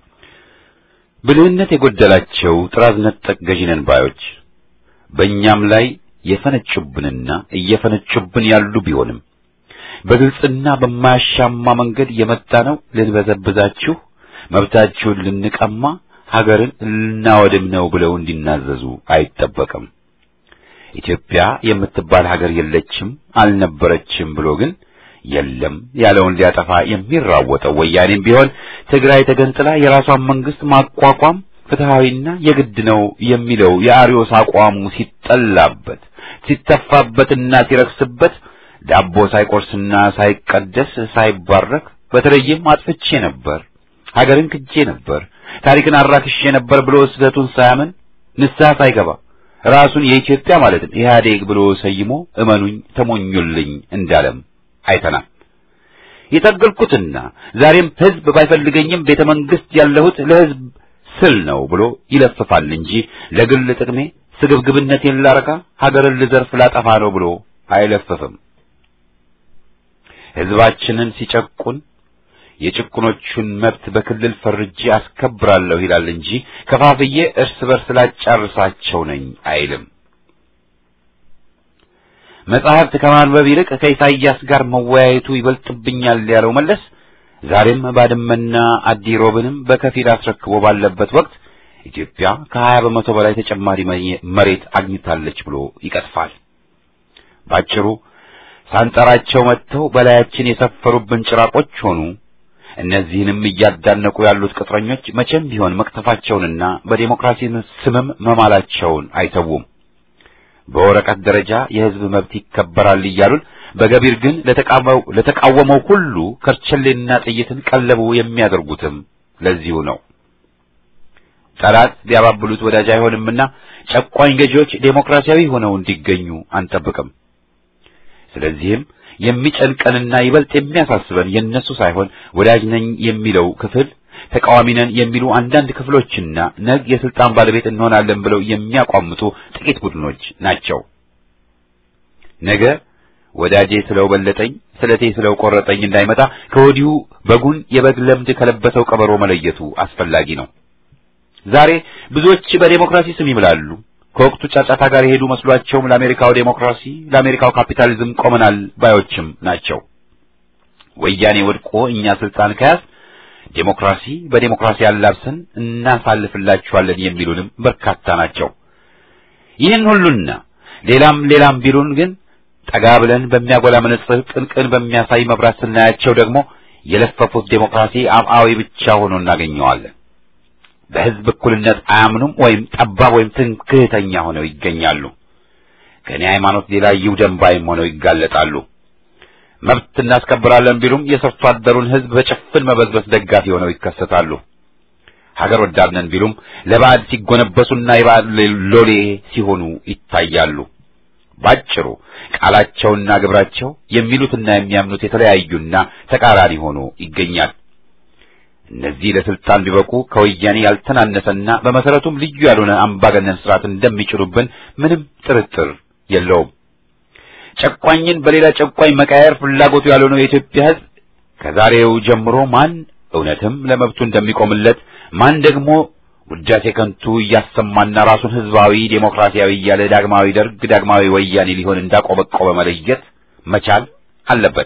ብልህነት የጎደላቸው ጥራዝ ነጠቅ ገዢ ነን ባዮች በእኛም ላይ የፈነጩብንና እየፈነጩብን ያሉ ቢሆንም በግልጽና በማያሻማ መንገድ የመጣ ነው ልንበዘብዛችሁ፣ መብታችሁን ልንቀማ፣ ሀገርን ልናወድም ነው ብለው እንዲናዘዙ አይጠበቅም። ኢትዮጵያ የምትባል ሀገር የለችም አልነበረችም ብሎ ግን የለም ያለውን ሊያጠፋ የሚራወጠው ወያኔም ቢሆን ትግራይ ተገንጥላ የራሷን መንግስት ማቋቋም ፍትሃዊና የግድ ነው የሚለው የአሪዮስ አቋሙ ሲጠላበት ሲተፋበትና ሲረክስበት ዳቦ ሳይቆርስና ሳይቀደስ ሳይባረክ በተለይም አጥፍቼ ነበር፣ ሀገርን ክጄ ነበር፣ ታሪክን አራክሼ ነበር ብሎ ስህተቱን ሳያምን ንስሐ ሳይገባ ራሱን የኢትዮጵያ ማለትም ኢህአዴግ ብሎ ሰይሞ እመኑኝ ተሞኙልኝ እንዳለም አይተናል። የታገልኩትና ዛሬም ህዝብ ባይፈልገኝም ቤተ መንግስት ያለሁት ለህዝብ ስል ነው ብሎ ይለፍፋል እንጂ ለግል ጥቅሜ ስግብግብነቴን ላረካ ሀገርን ልዘርፍ ላጠፋ ነው ብሎ አይለፍፍም። ህዝባችንን ሲጨቁን የጭቁኖቹን መብት በክልል ፈርጄ አስከብራለሁ ይላል እንጂ ከፋፍዬ እርስ በርስ ላጫርሳቸው ነኝ አይልም። መጽሐፍት ከማንበብ ይልቅ ከኢሳይያስ ጋር መወያየቱ ይበልጥብኛል ያለው መለስ ዛሬም ባድመና አዲሮብንም በከፊል አስረክቦ ባለበት ወቅት ኢትዮጵያ ከሀያ በመቶ በላይ ተጨማሪ መሬት አግኝታለች ብሎ ይቀጥፋል። ባጭሩ ሳንጠራቸው መጥተው በላያችን የሰፈሩብን ጭራቆች ሆኑ። እነዚህንም እያዳነቁ ያሉት ቅጥረኞች መቼም ቢሆን መቅተፋቸውንና በዴሞክራሲ ስምም መማላቸውን አይተዉም። በወረቀት ደረጃ የሕዝብ መብት ይከበራል እያሉን በገቢር ግን ለተቃወመው ሁሉ ከርቸሌና ጥይትን ቀለቡ የሚያደርጉትም ለዚሁ ነው። ጠላት ቢያባብሉት ወዳጅ አይሆንምና ጨቋኝ ገዢዎች ዴሞክራሲያዊ ሆነው እንዲገኙ አንጠብቅም። ስለዚህም የሚጨንቀንና ይበልጥ የሚያሳስበን የነሱ ሳይሆን ወዳጅ ነኝ የሚለው ክፍል ተቃዋሚ ነን የሚሉ አንዳንድ ክፍሎችና ነግ የስልጣን ባለቤት እንሆናለን ብለው የሚያቋምጡ ጥቂት ቡድኖች ናቸው። ነገ ወዳጄ ስለው በለጠኝ፣ ስለቴ ስለው ቆረጠኝ እንዳይመጣ ከወዲሁ በጉን የበግ ለምድ ከለበሰው ቀበሮ መለየቱ አስፈላጊ ነው። ዛሬ ብዙዎች በዴሞክራሲ ስም ይምላሉ። ከወቅቱ ጫጫታ ጋር የሄዱ መስሏቸውም ለአሜሪካው ዴሞክራሲ፣ ለአሜሪካው ካፒታሊዝም ቆመናል ባዮችም ናቸው። ወያኔ ወድቆ እኛ ስልጣን ከያዝ ዴሞክራሲ በዴሞክራሲ አላብሰን እናሳልፍላችኋለን የሚሉንም በርካታ ናቸው። ይህን ሁሉና ሌላም ሌላም ቢሉን ግን ጠጋ ብለን በሚያጎላ መነጽር ቅንቅን በሚያሳይ መብራት ስናያቸው ደግሞ የለፈፉት ዴሞክራሲ አብአዊ ብቻ ሆኖ እናገኘዋለን። በሕዝብ እኩልነት አያምኑም ወይም ጠባብ ወይም ትምክህተኛ ሆነው ይገኛሉ። ከእኔ ሃይማኖት ሌላ ይውደም ባይም ሆነው ይጋለጣሉ። መብት እናስከብራለን ቢሉም የሰርቶ አደሩን ሕዝብ በጭፍን መበዝበዝ ደጋፊ ሆነው ይከሰታሉ። ሀገር ወዳድ ነን ቢሉም ለባዕድ ሲጎነበሱና የባዕድ ሎሌ ሲሆኑ ይታያሉ። ባጭሩ ቃላቸውና ግብራቸው የሚሉትና የሚያምኑት የተለያዩና ተቃራኒ ሆኖ ይገኛል። እነዚህ ለስልጣን ቢበቁ ከወያኔ ያልተናነሰና በመሰረቱም ልዩ ያልሆነ አምባገነን ስርዓት እንደሚጭሩብን ምንም ጥርጥር የለውም። ጨቋኝን በሌላ ጨቋኝ መቃየር ፍላጎቱ ያልሆነው የኢትዮጵያ ሕዝብ ከዛሬው ጀምሮ ማን እውነትም ለመብቱ እንደሚቆምለት ማን ደግሞ ውዳሴ ከንቱ እያሰማና ራሱን ህዝባዊ ዴሞክራሲያዊ እያለ ዳግማዊ ደርግ ዳግማዊ ወያኔ ሊሆን እንዳቆበቆበ መለየት መቻል አለበት።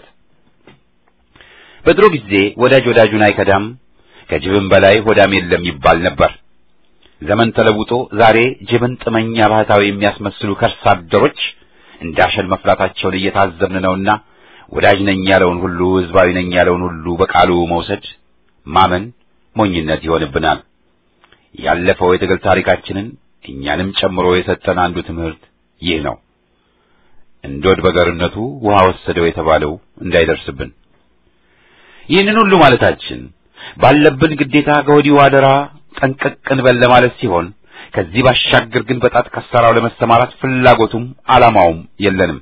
በድሮ ጊዜ ወዳጅ ወዳጁን አይከዳም፣ ከጅብም በላይ ሆዳም የለም ይባል ነበር። ዘመን ተለውጦ ዛሬ ጅብን ጥመኛ ባህታዊ የሚያስመስሉ ከርሳ አደሮች እንዳሸን መፍላታቸውን እየታዘብን ነውና ወዳጅ ነኝ ያለውን ሁሉ ህዝባዊ ነኝ ያለውን ሁሉ በቃሉ መውሰድ ማመን ሞኝነት ይሆንብናል። ያለፈው የትግል ታሪካችንን እኛንም ጨምሮ የሰጠን አንዱ ትምህርት ይህ ነው። እንዶድ በገርነቱ ውሃ ወሰደው የተባለው እንዳይደርስብን። ይህንን ሁሉ ማለታችን ባለብን ግዴታ ከወዲሁ አደራ ጠንቀቅ እንበል ለማለት ሲሆን ከዚህ ባሻገር ግን በጣት ከሰራው ለመሰማራት ፍላጎቱም ዓላማውም የለንም።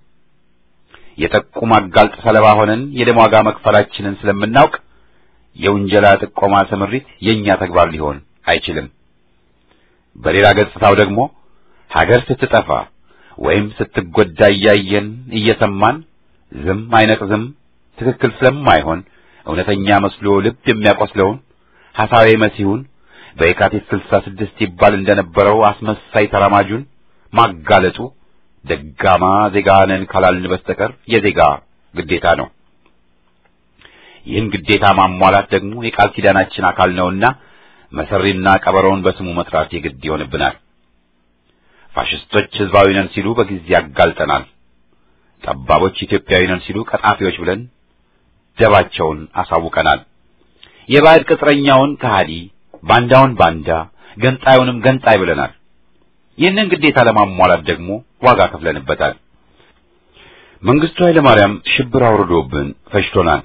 የጠቁም አጋልጥ ሰለባ ሆነን የደም ዋጋ መክፈላችንን ስለምናውቅ የውንጀላ ጥቆማ ስምሪት የእኛ ተግባር ሊሆን አይችልም። በሌላ ገጽታው ደግሞ ሀገር ስትጠፋ ወይም ስትጎዳ እያየን እየሰማን ዝም አይነቅዝም ትክክል ስለማይሆን እውነተኛ መስሎ ልብ የሚያቆስለውን ሐሳዌ መሲሁን በየካቲት ስልሳ ስድስት ይባል እንደነበረው አስመሳይ ተራማጁን ማጋለጡ ደጋማ ዜጋ ነን ካላልን በስተቀር የዜጋ ግዴታ ነው። ይህን ግዴታ ማሟላት ደግሞ የቃል ኪዳናችን አካል ነውና መሰሪና ቀበሮውን በስሙ መጥራት የግድ ይሆንብናል። ፋሽስቶች ህዝባዊ ነን ሲሉ በጊዜ ያጋልጠናል። ጠባቦች ኢትዮጵያዊ ነን ሲሉ ቀጣፊዎች ብለን ደባቸውን አሳውቀናል። የባዕድ ቅጥረኛውን ከሃዲ፣ ባንዳውን ባንዳ፣ ገንጣዩንም ገንጣይ ብለናል። ይህንን ግዴታ ለማሟላት ደግሞ ዋጋ ከፍለንበታል። መንግስቱ ኃይለ ማርያም ሽብር አውርዶብን ፈጅቶናል።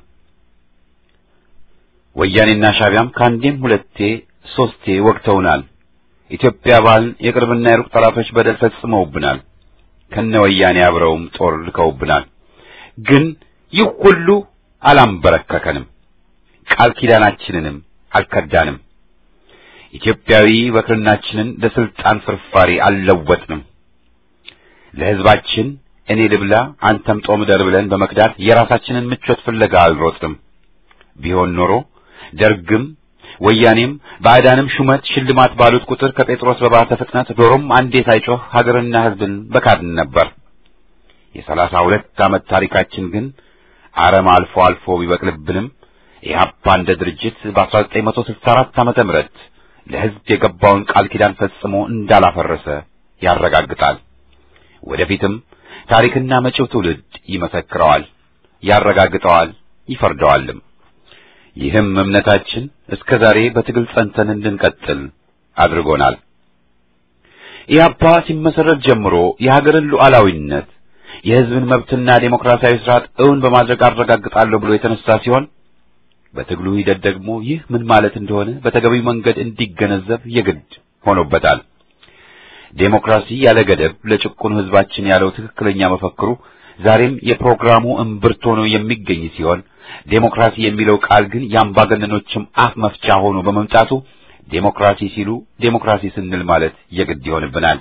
ወያኔና ሻቢያም ከአንዴም ሁለቴ ሶስቴ ወግተውናል። ኢትዮጵያ ባልን የቅርብና የሩቅ ጠላቶች በደል ፈጽመውብናል። ከነ ወያኔ አብረውም ጦር ልከውብናል። ግን ይህ ሁሉ አላንበረከከንም፣ ቃል ኪዳናችንንም አልከዳንም። ኢትዮጵያዊ በክርናችንን ለስልጣን ፍርፋሪ አልለወጥንም። ለህዝባችን እኔ ልብላ አንተም ጦም ደር ብለን በመክዳት የራሳችንን ምቾት ፍለጋ አልሮጥንም። ቢሆን ኖሮ ደርግም ወያኔም ባዕዳንም ሹመት ሽልማት ባሉት ቁጥር ከጴጥሮስ በባሰ ፍጥነት ዶሮም አንዴ ሳይጮህ ሀገርና ህዝብን በካድን ነበር። የሰላሳ ሁለት ዓመት ታሪካችን ግን አረም አልፎ አልፎ ቢበቅልብንም ኢህአፓ እንደ ድርጅት በ1964 ዓመተ ምህረት ለሕዝብ የገባውን ቃል ኪዳን ፈጽሞ እንዳላፈረሰ ያረጋግጣል። ወደፊትም ታሪክና መጪው ትውልድ ይመሰክረዋል፣ ያረጋግጠዋል፣ ይፈርደዋልም። ይህም እምነታችን እስከ ዛሬ በትግል ጸንተን እንድንቀጥል አድርጎናል። ኢህአፓ ሲመሰረት ጀምሮ የሀገርን ሉዓላዊነት የሕዝብን መብትና ዴሞክራሲያዊ ስርዓት እውን በማድረግ አረጋግጣለሁ ብሎ የተነሳ ሲሆን በትግሉ ሂደት ደግሞ ይህ ምን ማለት እንደሆነ በተገቢው መንገድ እንዲገነዘብ የግድ ሆኖበታል። ዴሞክራሲ ያለ ገደብ ለጭቁኑ ሕዝባችን ያለው ትክክለኛ መፈክሩ ዛሬም የፕሮግራሙ እምብርት ሆኖ የሚገኝ ሲሆን ዴሞክራሲ የሚለው ቃል ግን የአምባገነኖችም አፍ መፍቻ ሆኖ በመምጣቱ ዴሞክራሲ ሲሉ ዴሞክራሲ ስንል ማለት የግድ ይሆንብናል።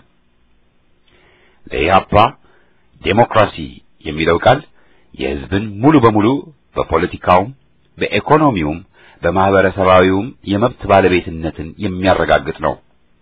ለኢህአፓ ዴሞክራሲ የሚለው ቃል የሕዝብን ሙሉ በሙሉ በፖለቲካውም በኢኮኖሚውም በማህበረሰባዊውም የመብት ባለቤትነትን የሚያረጋግጥ ነው።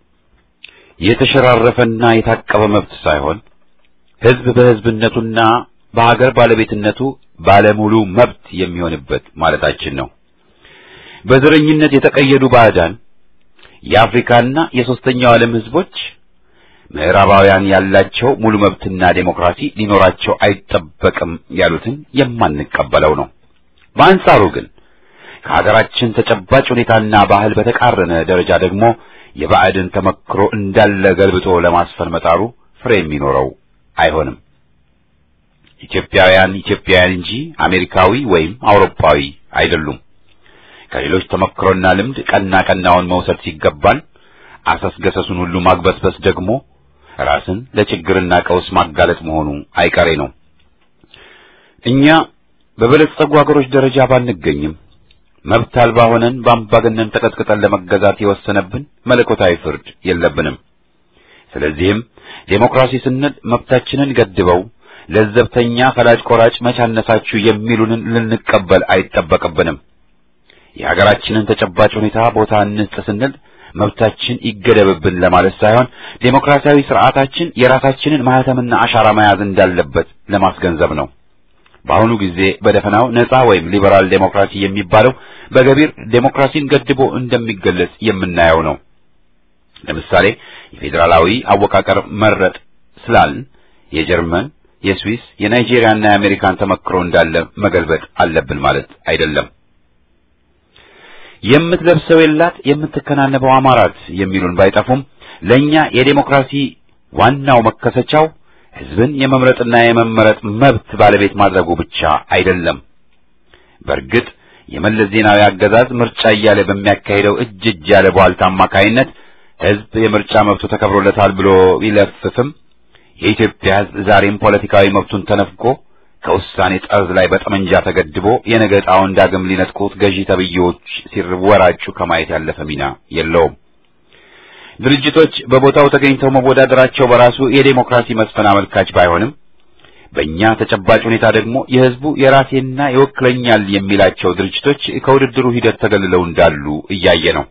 የተሸራረፈና የታቀበ መብት ሳይሆን ሕዝብ በሕዝብነቱና በሀገር ባለቤትነቱ ባለሙሉ መብት የሚሆንበት ማለታችን ነው። በዘረኝነት የተቀየዱ ባዕዳን የአፍሪካና የሦስተኛው ዓለም ሕዝቦች ምዕራባውያን ያላቸው ሙሉ መብትና ዴሞክራሲ ሊኖራቸው አይጠበቅም ያሉትን የማንቀበለው ነው። በአንጻሩ ግን ከሀገራችን ተጨባጭ ሁኔታና ባህል በተቃረነ ደረጃ ደግሞ የባዕድን ተመክሮ እንዳለ ገልብጦ ለማስፈን መጣሩ ፍሬ የሚኖረው አይሆንም። ኢትዮጵያውያን ኢትዮጵያውያን እንጂ አሜሪካዊ ወይም አውሮፓዊ አይደሉም። ከሌሎች ተመክሮና ልምድ ቀና ቀናውን መውሰድ ሲገባን አሰስገሰሱን ሁሉ ማግበስበስ ደግሞ ራስን ለችግርና ቀውስ ማጋለጥ መሆኑ አይቀሬ ነው። እኛ በበለጸጉ ሀገሮች ደረጃ ባንገኝም መብት አልባ ሆነን በአምባገነን ተቀጥቅጠን ለመገዛት የወሰነብን መለኮታዊ ፍርድ የለብንም። ስለዚህም ዴሞክራሲ ስንል መብታችንን ገድበው ለዘብተኛ ፈላጭ ቆራጭ መቻነሳችሁ የሚሉንን ልንቀበል አይጠበቅብንም። የሀገራችንን ተጨባጭ ሁኔታ ቦታ እንስጥ ስንል መብታችን ይገደብብን ለማለት ሳይሆን ዴሞክራሲያዊ ስርዓታችን የራሳችንን ማህተምና አሻራ መያዝ እንዳለበት ለማስገንዘብ ነው። በአሁኑ ጊዜ በደፈናው ነጻ ወይም ሊበራል ዴሞክራሲ የሚባለው በገቢር ዴሞክራሲን ገድቦ እንደሚገለጽ የምናየው ነው። ለምሳሌ የፌዴራላዊ አወቃቀር መረጥ ስላልን የጀርመን፣ የስዊስ፣ የናይጄሪያና የአሜሪካን ተመክሮ እንዳለ መገልበጥ አለብን ማለት አይደለም። የምትለብሰው የላት የምትከናነበው አማራት የሚሉን ባይጠፉም ለኛ የዴሞክራሲ ዋናው መከሰቻው ሕዝብን የመምረጥና የመመረጥ መብት ባለቤት ማድረጉ ብቻ አይደለም። በእርግጥ የመለስ ዜናዊ አገዛዝ ምርጫ እያለ በሚያካሂደው እጅ እጅ ያለ ቧልታ አማካይነት ሕዝብ የምርጫ መብቱ ተከብሮለታል ብሎ ቢለፍፍም የኢትዮጵያ ሕዝብ ዛሬም ፖለቲካዊ መብቱን ተነፍጎ ከውሳኔ ጠርዝ ላይ በጠመንጃ ተገድቦ የነገ ዕጣውን ዳግም ሊነጥቁት ገዢ ተብዬዎች ሲወራጩ ከማየት ያለፈ ሚና የለውም። ድርጅቶች በቦታው ተገኝተው መወዳደራቸው በራሱ የዴሞክራሲ መስፈን አመልካች ባይሆንም በእኛ ተጨባጭ ሁኔታ ደግሞ የሕዝቡ የራሴና ይወክለኛል የሚላቸው ድርጅቶች ከውድድሩ ሂደት ተገልለው እንዳሉ እያየ ነው።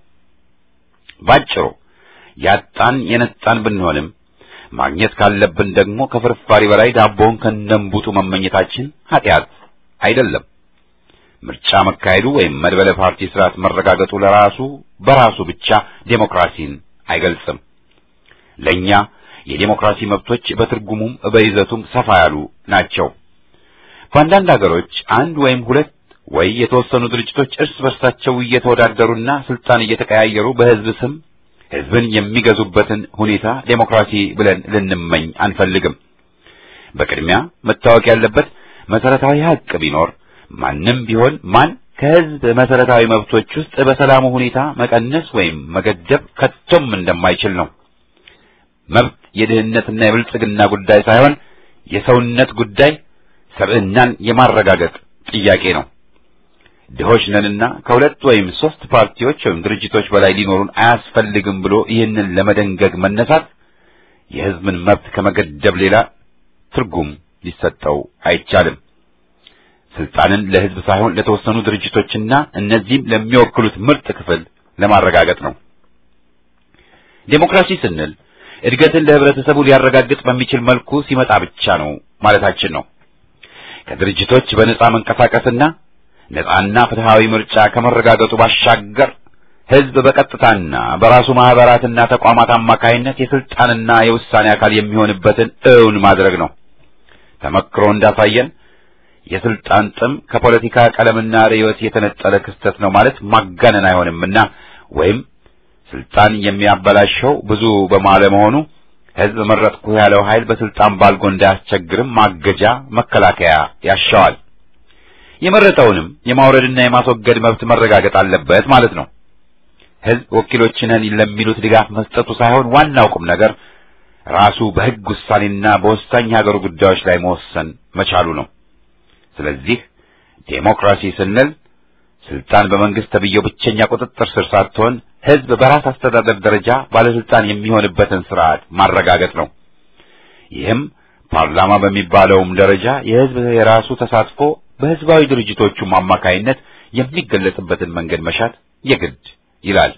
ባጭሩ ያጣን የነጣን ብንሆንም ማግኘት ካለብን ደግሞ ከፍርፋሪ በላይ ዳቦውን ከነንቡጡ መመኘታችን ኃጢአት አይደለም። ምርጫ መካሄዱ ወይም መድበለ ፓርቲ ስርዓት መረጋገጡ ለራሱ በራሱ ብቻ ዴሞክራሲን አይገልጽም። ለኛ የዴሞክራሲ መብቶች በትርጉሙም በይዘቱም ሰፋ ያሉ ናቸው። በአንዳንድ ሀገሮች አንድ ወይም ሁለት ወይ የተወሰኑ ድርጅቶች እርስ በርሳቸው እየተወዳደሩና ስልጣን እየተቀያየሩ በሕዝብ ስም ሕዝብን የሚገዙበትን ሁኔታ ዴሞክራሲ ብለን ልንመኝ አንፈልግም። በቅድሚያ መታወቅ ያለበት መሰረታዊ ሀቅ ቢኖር ማንም ቢሆን ማን ከሕዝብ መሰረታዊ መብቶች ውስጥ በሰላሙ ሁኔታ መቀነስ ወይም መገደብ ከቶም እንደማይችል ነው። መብት የድህነትና የብልጽግና ጉዳይ ሳይሆን የሰውነት ጉዳይ፣ ሰብዕናን የማረጋገጥ ጥያቄ ነው። ድሆች ነንና ከሁለት ወይም ሶስት ፓርቲዎች ወይም ድርጅቶች በላይ ሊኖሩን አያስፈልግም ብሎ ይህንን ለመደንገግ መነሳት የሕዝብን መብት ከመገደብ ሌላ ትርጉም ሊሰጠው አይቻልም። ስልጣንን ለሕዝብ ሳይሆን ለተወሰኑ ድርጅቶችና እነዚህም ለሚወክሉት ምርጥ ክፍል ለማረጋገጥ ነው። ዴሞክራሲ ስንል እድገትን ለህብረተሰቡ ሊያረጋግጥ በሚችል መልኩ ሲመጣ ብቻ ነው ማለታችን ነው። ከድርጅቶች በነጻ መንቀሳቀስና ነጻና ፍትሃዊ ምርጫ ከመረጋገጡ ባሻገር ህዝብ በቀጥታና በራሱ ማህበራትና ተቋማት አማካይነት የስልጣንና የውሳኔ አካል የሚሆንበትን እውን ማድረግ ነው። ተመክሮ እንዳሳየን የስልጣን ጥም ከፖለቲካ ቀለምና ርዕዮት የተነጠለ ክስተት ነው ማለት ማጋነን አይሆንምና ወይም ስልጣን የሚያበላሸው ብዙ በማለመሆኑ ህዝብ መረጥኩ ያለው ኃይል በስልጣን ባልጎ እንዳያስቸግርም ማገጃ መከላከያ ያሻዋል። የመረጠውንም የማውረድና የማስወገድ መብት መረጋገጥ አለበት ማለት ነው። ህዝብ ወኪሎች ነን ለሚሉት ድጋፍ መስጠቱ ሳይሆን ዋናው ቁም ነገር ራሱ በህግ ውሳኔና በወሳኝ የሀገሩ ጉዳዮች ላይ መወሰን መቻሉ ነው። ስለዚህ ዴሞክራሲ ስንል ስልጣን በመንግስት ተብዬው ብቸኛ ቁጥጥር ስር ሳትሆን ህዝብ በራስ አስተዳደር ደረጃ ባለስልጣን የሚሆንበትን ስርዓት ማረጋገጥ ነው። ይህም ፓርላማ በሚባለውም ደረጃ የህዝብ የራሱ ተሳትፎ በህዝባዊ ድርጅቶቹም አማካይነት የሚገለጽበትን መንገድ መሻት የግድ ይላል።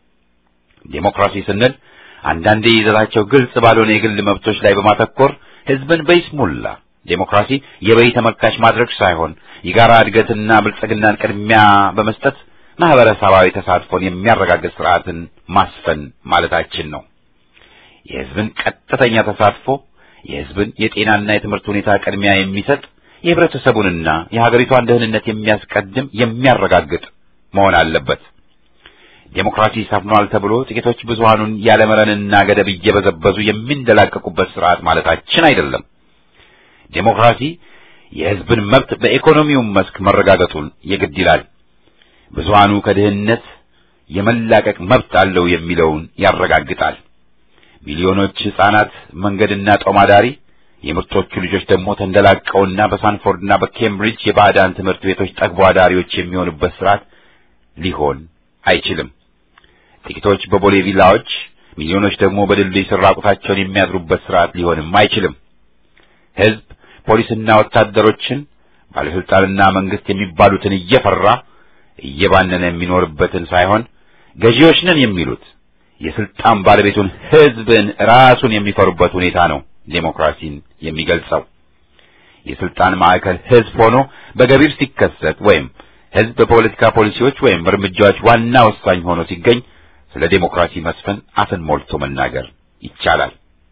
ዴሞክራሲ ስንል አንዳንዴ ይዘታቸው ግልጽ ባልሆነ የግል መብቶች ላይ በማተኮር ህዝብን በይስሙላ ዴሞክራሲ የበይ ተመልካች ማድረግ ሳይሆን የጋራ እድገትና ብልጽግናን ቅድሚያ በመስጠት ማህበረሰባዊ ተሳትፎን የሚያረጋግጥ ስርዓትን ማስፈን ማለታችን ነው። የህዝብን ቀጥተኛ ተሳትፎ የህዝብን የጤናና የትምህርት ሁኔታ ቅድሚያ የሚሰጥ የህብረተሰቡንና የሀገሪቷን ደህንነት የሚያስቀድም የሚያረጋግጥ መሆን አለበት። ዴሞክራሲ ሰፍኗል ተብሎ ጥቂቶች ብዙሃኑን ያለመረንና ገደብ እየበዘበዙ የሚንደላቀቁበት ስርዓት ማለታችን አይደለም። ዴሞክራሲ የህዝብን መብት በኢኮኖሚውም መስክ መረጋገጡን የግድ ይላል። ብዙሃኑ ከድህነት የመላቀቅ መብት አለው የሚለውን ያረጋግጣል። ሚሊዮኖች ህፃናት መንገድና ጦማዳሪ የምርጦቹ ልጆች ደግሞ ተንደላቀውና በሳንፎርድና በኬምብሪጅ የባዕዳን ትምህርት ቤቶች ጠግቦ አዳሪዎች የሚሆኑበት ስርዓት ሊሆን አይችልም። ጥቂቶች በቦሌ ቪላዎች፣ ሚሊዮኖች ደግሞ በድልድይ ስር ራቁታቸውን የሚያድሩበት ስርዓት ሊሆንም አይችልም። ህዝብ ፖሊስና ወታደሮችን ባለስልጣንና መንግስት የሚባሉትን እየፈራ እየባነነ የሚኖርበትን ሳይሆን ገዢዎች ነን የሚሉት የስልጣን ባለቤቱን ህዝብን ራሱን የሚፈሩበት ሁኔታ ነው ዴሞክራሲን የሚገልጸው። የስልጣን ማዕከል ህዝብ ሆኖ በገቢር ሲከሰት ወይም ህዝብ በፖለቲካ ፖሊሲዎች ወይም እርምጃዎች ዋና ወሳኝ ሆኖ ሲገኝ ስለ ዴሞክራሲ መስፈን አፍን ሞልቶ መናገር ይቻላል።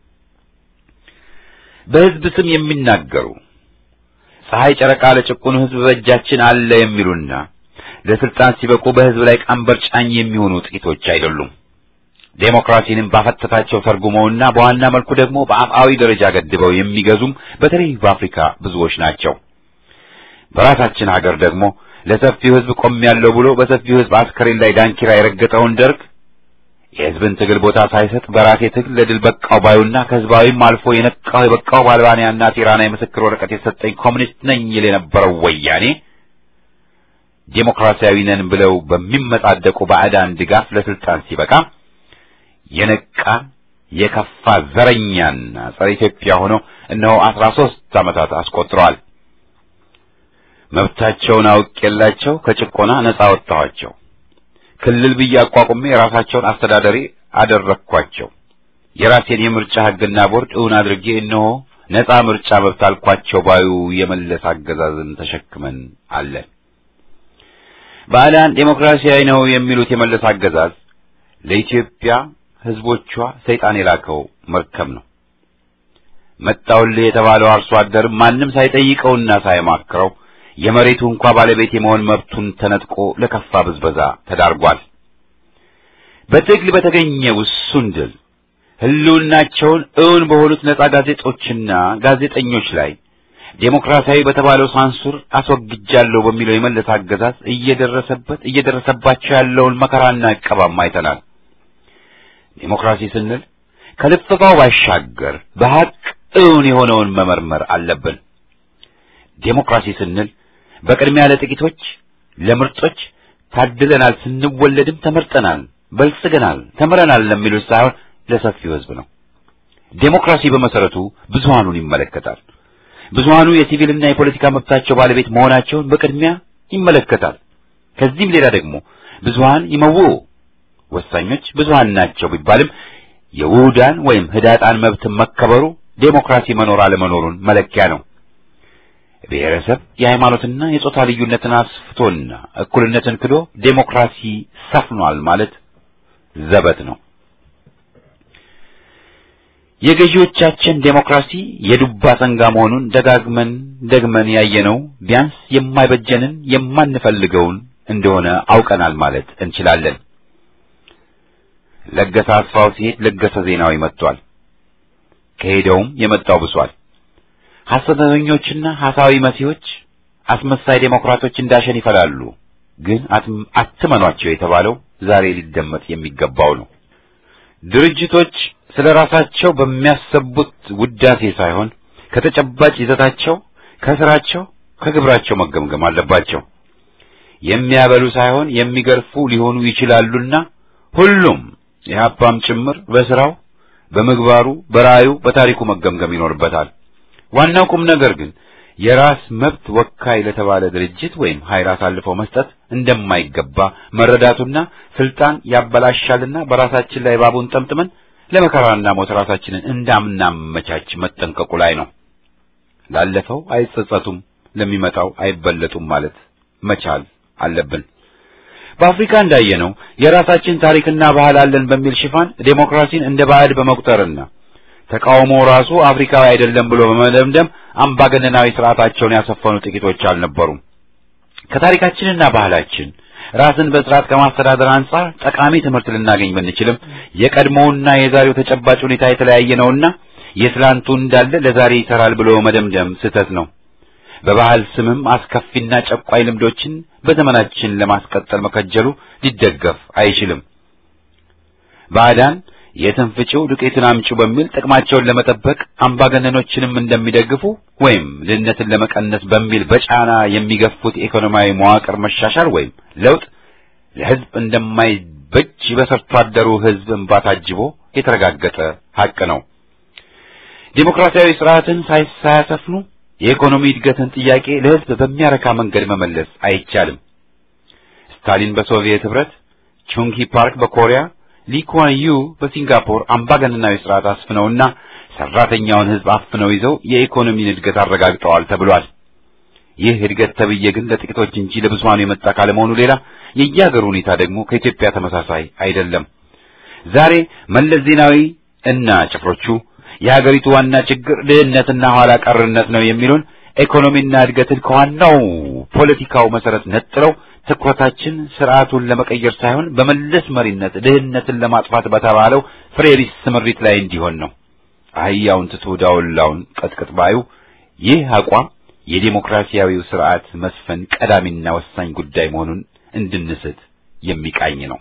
በህዝብ ስም የሚናገሩ ፀሐይ ጨረቃ ለጭቁኑ ህዝብ በእጃችን አለ የሚሉና ለስልጣን ሲበቁ በህዝብ ላይ ቀንበር ጫኝ የሚሆኑ ጥቂቶች አይደሉም። ዴሞክራሲንም ባፈተታቸው ተርጉመውና በዋና መልኩ ደግሞ በአፍአዊ ደረጃ ገድበው የሚገዙም በተለይ በአፍሪካ ብዙዎች ናቸው። በራሳችን ሀገር ደግሞ ለሰፊው ህዝብ ቆሜያለሁ ብሎ በሰፊው ህዝብ አስከሬን ላይ ዳንኪራ የረገጠውን ደርግ የህዝብን ትግል ቦታ ሳይሰጥ በራሴ ትግል ለድል በቃው ባዩና ከህዝባዊም አልፎ የነቃው የበቃው በአልባንያና ቲራና የምስክር ወረቀት የሰጠኝ ኮሚኒስት ነኝ ይል የነበረው ወያኔ ዴሞክራሲያዊ ነን ብለው በሚመጻደቁ ባዕዳን ድጋፍ ለስልጣን ሲበቃ የነቃ የከፋ ዘረኛና ጸረ ኢትዮጵያ ሆኖ እነሆ አስራ ሦስት ዓመታት አስቆጥረዋል። መብታቸውን አውቄላቸው ከጭቆና ነጻ ወጣኋቸው። ክልል ብዬ አቋቁሜ የራሳቸውን አስተዳደሪ አደረግኳቸው። የራሴን የምርጫ ህግና ቦርድ እውን አድርጌ እነሆ ነጻ ምርጫ መብት አልኳቸው ባዩ የመለስ አገዛዝን ተሸክመን አለን። ባዕዳን ዴሞክራሲያዊ ነው የሚሉት የመለስ አገዛዝ ለኢትዮጵያ ህዝቦቿ ሰይጣን የላከው መርከብ ነው። መጣውልህ የተባለው አርሶ አደር ማንም ሳይጠይቀውና ሳይማክረው የመሬቱ እንኳ ባለቤት የመሆን መብቱን ተነጥቆ ለከፋ ብዝበዛ ተዳርጓል። በትግል በተገኘ ውሱን ድል ህልውናቸውን እውን በሆኑት ነጻ ጋዜጦችና ጋዜጠኞች ላይ ዴሞክራሲያዊ በተባለው ሳንሱር አስወግጃለሁ በሚለው የመለስ አገዛዝ እየደረሰበት እየደረሰባቸው ያለውን መከራና ዕቀባም አይተናል። ዴሞክራሲ ስንል ከልፈፋው ባሻገር በሐቅ እውን የሆነውን መመርመር አለብን። ዴሞክራሲ ስንል በቅድሚያ ለጥቂቶች ለምርጦች ታድለናል፣ ስንወለድም ተመርጠናል፣ በልጽገናል፣ ተምረናል ለሚሉት ሳይሆን ለሰፊው ህዝብ ነው። ዴሞክራሲ በመሰረቱ ብዙሃኑን ይመለከታል። ብዙሃኑ የሲቪልና የፖለቲካ መብታቸው ባለቤት መሆናቸውን በቅድሚያ ይመለከታል። ከዚህም ሌላ ደግሞ ብዙሃን ይመው ወሳኞች ብዙሃን ናቸው ቢባልም የውሁዳን ወይም ህዳጣን መብትን መከበሩ ዴሞክራሲ መኖር አለመኖሩን መለኪያ ነው። ብሔረሰብ የሃይማኖትና የጾታ ልዩነትን አስፍቶና እኩልነትን ክዶ ዴሞክራሲ ሰፍኗል ማለት ዘበት ነው። የገዢዎቻችን ዴሞክራሲ የዱባ ሰንጋ መሆኑን ደጋግመን ደግመን ያየነው ቢያንስ የማይበጀንን የማንፈልገውን እንደሆነ አውቀናል ማለት እንችላለን። ለገሰ አስፋው ሲሄድ ለገሰ ዜናዊ መጥቷል። ከሄደውም የመጣው ብሷል። ሐሰተኞችና ሐሳዊ መሲዎች፣ አስመሳይ ዴሞክራቶች እንዳሸን ይፈላሉ። ግን አትመኗቸው የተባለው ዛሬ ሊደመጥ የሚገባው ነው። ድርጅቶች ስለ ራሳቸው በሚያሰቡት ውዳሴ ሳይሆን ከተጨባጭ ይዘታቸው፣ ከስራቸው፣ ከግብራቸው መገምገም አለባቸው። የሚያበሉ ሳይሆን የሚገርፉ ሊሆኑ ይችላሉና ሁሉም የሀፓም ጭምር በስራው፣ በምግባሩ፣ በራእዩ፣ በታሪኩ መገምገም ይኖርበታል። ዋናው ቁም ነገር ግን የራስ መብት ወካይ ለተባለ ድርጅት ወይም ኃይል አሳልፈው መስጠት እንደማይገባ መረዳቱና ስልጣን ያበላሻልና በራሳችን ላይ ባቡን ጠምጥመን ለመከራና ሞት ራሳችንን እንዳምናመቻች መጠንቀቁ ላይ ነው። ላለፈው አይጸጸቱም፣ ለሚመጣው አይበለጡም ማለት መቻል አለብን። በአፍሪካ እንዳየነው የራሳችን ታሪክና ባህል አለን በሚል ሽፋን ዴሞክራሲን እንደ ባዕድ በመቁጠርና ተቃውሞ ራሱ አፍሪካዊ አይደለም ብሎ በመደምደም አምባገነናዊ ስርዓታቸውን ያሰፈኑ ጥቂቶች አልነበሩም። ከታሪካችንና ባህላችን ራስን በስርዓት ከማስተዳደር አንጻር ጠቃሚ ትምህርት ልናገኝ ብንችልም የቀድሞውና የዛሬው ተጨባጭ ሁኔታ የተለያየ ነውና የትላንቱ እንዳለ ለዛሬ ይሰራል ብሎ መደምደም ስህተት ነው። በባህል ስምም አስከፊና ጨቋይ ልምዶችን በዘመናችን ለማስቀጠል መከጀሉ ሊደገፍ አይችልም። ባዕዳን የትን ፍጪው ዱቄትን አምጪው በሚል ጥቅማቸውን ለመጠበቅ አምባገነኖችንም እንደሚደግፉ ወይም ድህነትን ለመቀነስ በሚል በጫና የሚገፉት የኢኮኖሚያዊ መዋቅር መሻሻል ወይም ለውጥ ለሕዝብ እንደማይበጅ በሰርቶ አደሩ ሕዝብ እንባ ታጅቦ የተረጋገጠ ሐቅ ነው። ዴሞክራሲያዊ ስርዓትን ሳያሰፍኑ የኢኮኖሚ እድገትን ጥያቄ ለሕዝብ በሚያረካ መንገድ መመለስ አይቻልም። ስታሊን በሶቪየት ኅብረት፣ ቹንግ ሂ ፓርክ በኮሪያ ሊ ኩዋን ዩ በሲንጋፖር አምባገነናዊ ስርዓት አስፍነውና ሰራተኛውን ሕዝብ አፍነው ይዘው የኢኮኖሚን እድገት አረጋግጠዋል ተብሏል። ይህ እድገት ተብዬ ግን ለጥቂቶች እንጂ ለብዙሃኑ የመጣ ካለመሆኑ ሌላ የየሀገሩ ሁኔታ ደግሞ ከኢትዮጵያ ተመሳሳይ አይደለም። ዛሬ መለስ ዜናዊ እና ጭፍሮቹ የሀገሪቱ ዋና ችግር ድህነትና ኋላ ቀርነት ነው የሚሉን ኢኮኖሚና እድገትን ከዋናው ፖለቲካው መሰረት ነጥለው ትኩረታችን ስርዓቱን ለመቀየር ሳይሆን በመለስ መሪነት ድህነትን ለማጥፋት በተባለው ፍሬቢስ ስምሪት ላይ እንዲሆን ነው። አህያውን ትቶ ዳውላውን ቀጥቅጥ ባዩ ይህ አቋም የዴሞክራሲያዊው ስርዓት መስፈን ቀዳሚና ወሳኝ ጉዳይ መሆኑን እንድንስት የሚቃኝ ነው።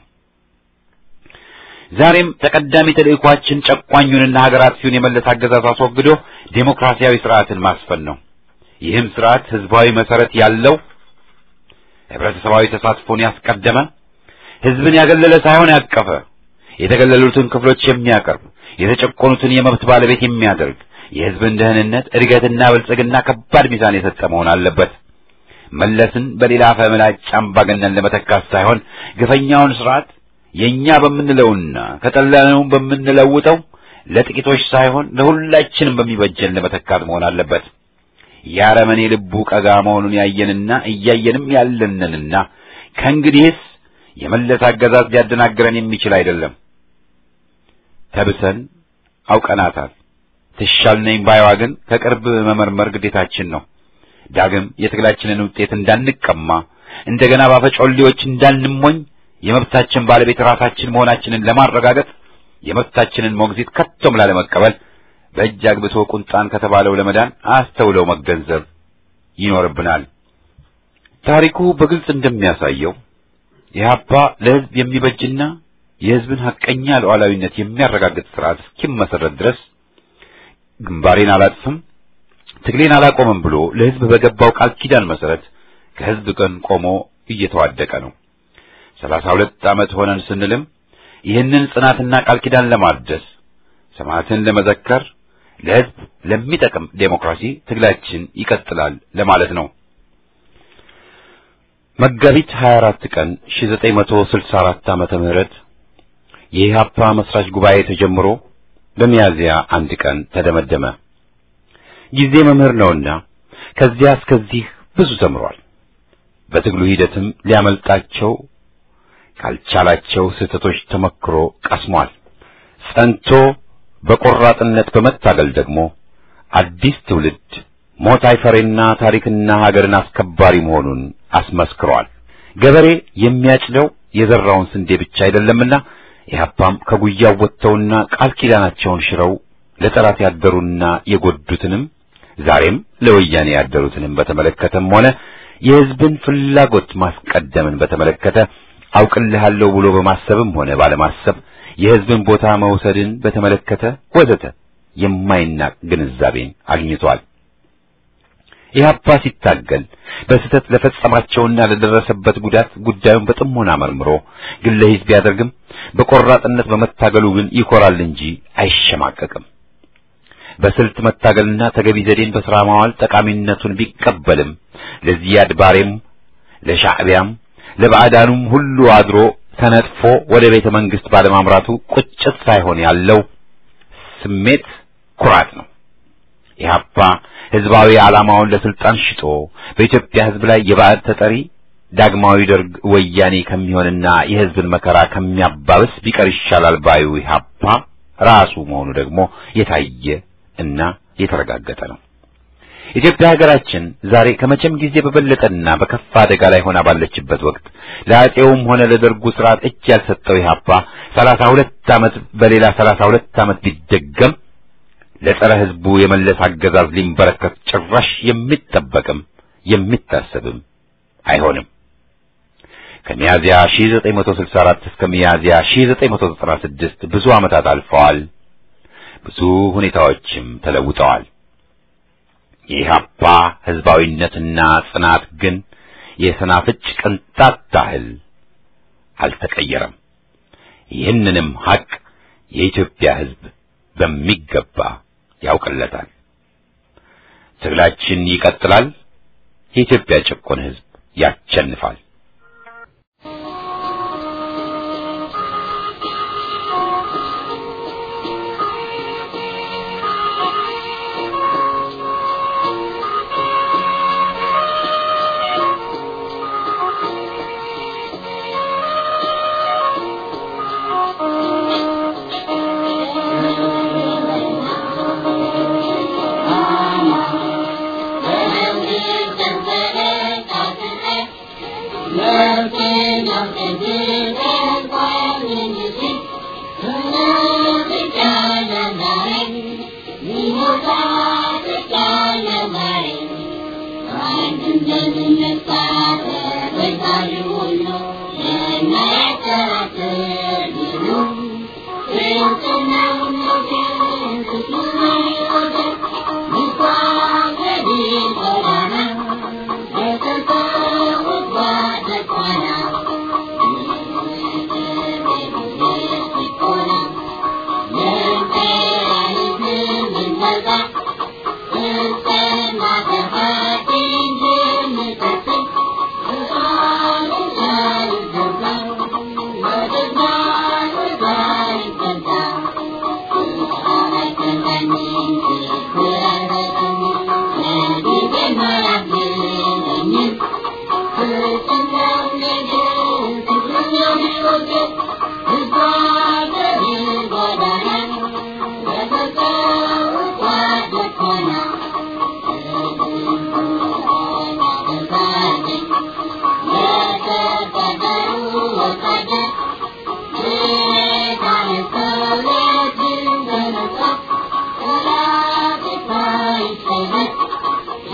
ዛሬም ተቀዳሚ ተልእኳችን ጨቋኙንና ሀገር አጥፊውን የመለስ አገዛዝ አስወግዶ ዴሞክራሲያዊ ስርዓትን ማስፈን ነው። ይህም ስርዓት ህዝባዊ መሰረት ያለው ህብረተሰባዊ ተሳትፎን ያስቀደመ ህዝብን ያገለለ ሳይሆን ያቀፈ የተገለሉትን ክፍሎች የሚያቀርብ የተጨቆኑትን የመብት ባለቤት የሚያደርግ የህዝብን ደህንነት እድገትና ብልጽግና ከባድ ሚዛን የሰጠ መሆን አለበት። መለስን በሌላ ፈምላጭ አምባገነን ለመተካት ሳይሆን ግፈኛውን ስርዓት የኛ በምንለውና ከጠላነውም በምንለውጠው ለጥቂቶች ሳይሆን ለሁላችንም በሚበጀን ለመተካት መሆን አለበት። የአረመኔ ልቡ ቀጋ መሆኑን ያየንና እያየንም ያለንንና ከእንግዲህስ የመለስ አገዛዝ ሊያደናግረን የሚችል አይደለም። ተብሰን አውቀናታል። ትሻል ነኝ ባይዋ ግን ከቅርብ መመርመር ግዴታችን ነው። ዳግም የትግላችንን ውጤት እንዳንቀማ እንደገና ባፈጮሌዎች እንዳንሞኝ የመብታችን ባለቤት ራሳችን መሆናችንን ለማረጋገጥ የመብታችንን ሞግዚት ከቶም ላለመቀበል በእጅ አግብቶ ቁንጣን ከተባለው ለመዳን አስተውለው መገንዘብ ይኖርብናል። ታሪኩ በግልጽ እንደሚያሳየው ኢህአፓ ለሕዝብ የሚበጅና የሕዝብን ሐቀኛ ሉዓላዊነት የሚያረጋግጥ ስርዓት እስኪመሰረት ድረስ ግንባሬን አላጥፍም፣ ትግሌን አላቆምም ብሎ ለሕዝብ በገባው ቃል ኪዳን መሰረት ከሕዝብ ቀን ቆሞ እየተዋደቀ ነው። ሰላሳ ሁለት ዓመት ሆነን ስንልም ይህንን ጽናትና ቃል ኪዳን ለማደስ ሰማዕትን ለመዘከር ለሕዝብ ለሚጠቅም ዴሞክራሲ ትግላችን ይቀጥላል ለማለት ነው። መጋቢት 24 ቀን 1964 ዓመተ ምህረት የኢህአፓ መስራች ጉባኤ ተጀምሮ በሚያዝያ አንድ ቀን ተደመደመ። ጊዜ መምህር ነውና ከዚያ እስከዚህ ብዙ ተምሯል። በትግሉ ሂደትም ሊያመልጣቸው ካልቻላቸው ስህተቶች ተመክሮ ቀስሟል። ጸንቶ በቆራጥነት በመታገል ደግሞ አዲስ ትውልድ ሞት አይፈሬና ታሪክና ሀገርን አስከባሪ መሆኑን አስመስክሯል። ገበሬ የሚያጭደው የዘራውን ስንዴ ብቻ አይደለምና ኢህአፓም ከጉያው ወጥተውና ቃል ኪዳናቸውን ሽረው ለጠላት ያደሩና የጎዱትንም ዛሬም ለወያኔ ያደሩትንም በተመለከተም ሆነ የሕዝብን ፍላጎት ማስቀደምን በተመለከተ አውቅልሃለሁ ብሎ በማሰብም ሆነ ባለማሰብ የሕዝብን ቦታ መውሰድን በተመለከተ ወዘተ የማይናቅ ግንዛቤን አግኝቷል። ኢህአፓ ሲታገል በስህተት ለፈጸማቸውና ለደረሰበት ጉዳት ጉዳዩን በጥሞና መርምሮ ግለ ሂስ ቢያደርግም በቆራጥነት በመታገሉ ግን ይኮራል እንጂ አይሸማቀቅም። በስልት መታገልና ተገቢ ዘዴን በሥራ ማዋል ጠቃሚነቱን ቢቀበልም ለዚያድ ባሬም ለሻዕቢያም ለባዕዳኑም ሁሉ አድሮ ተነጥፎ ወደ ቤተ መንግሥት ባለማምራቱ ቁጭት ሳይሆን ያለው ስሜት ኩራት ነው። ኢህአፓ ህዝባዊ ዓላማውን ለስልጣን ሽጦ በኢትዮጵያ ህዝብ ላይ የባዕድ ተጠሪ ዳግማዊ ደርግ ወያኔ ከሚሆንና የህዝብን መከራ ከሚያባብስ ቢቀር ይሻላል ባዩ ኢህአፓ ራሱ መሆኑ ደግሞ የታየ እና የተረጋገጠ ነው። ኢትዮጵያ ሀገራችን ዛሬ ከመቼም ጊዜ በበለጠና በከፋ አደጋ ላይ ሆና ባለችበት ወቅት ለአፄውም ሆነ ለደርጉ ስርዓት እጅ ያልሰጠው ኢህአፓ ሰላሳ ሁለት ዓመት በሌላ ሰላሳ ሁለት ዓመት ቢደገም ለጸረ ህዝቡ የመለስ አገዛዝ ሊንበረከት ጭራሽ የሚጠበቅም የሚታሰብም አይሆንም። ከሚያዚያ 1964 እስከ ሚያዚያ 1996 ብዙ ዓመታት አልፈዋል። ብዙ ሁኔታዎችም ተለውጠዋል። የኢህአፓ ህዝባዊነትና ጽናት ግን የሰናፍጭ ቅንጣት ታህል አልተቀየረም። ይህንንም ሐቅ የኢትዮጵያ ህዝብ በሚገባ ያውቅለታል። ትግላችን ይቀጥላል። የኢትዮጵያ ጭቁን ህዝብ ያሸንፋል።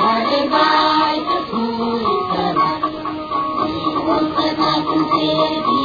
Thank you.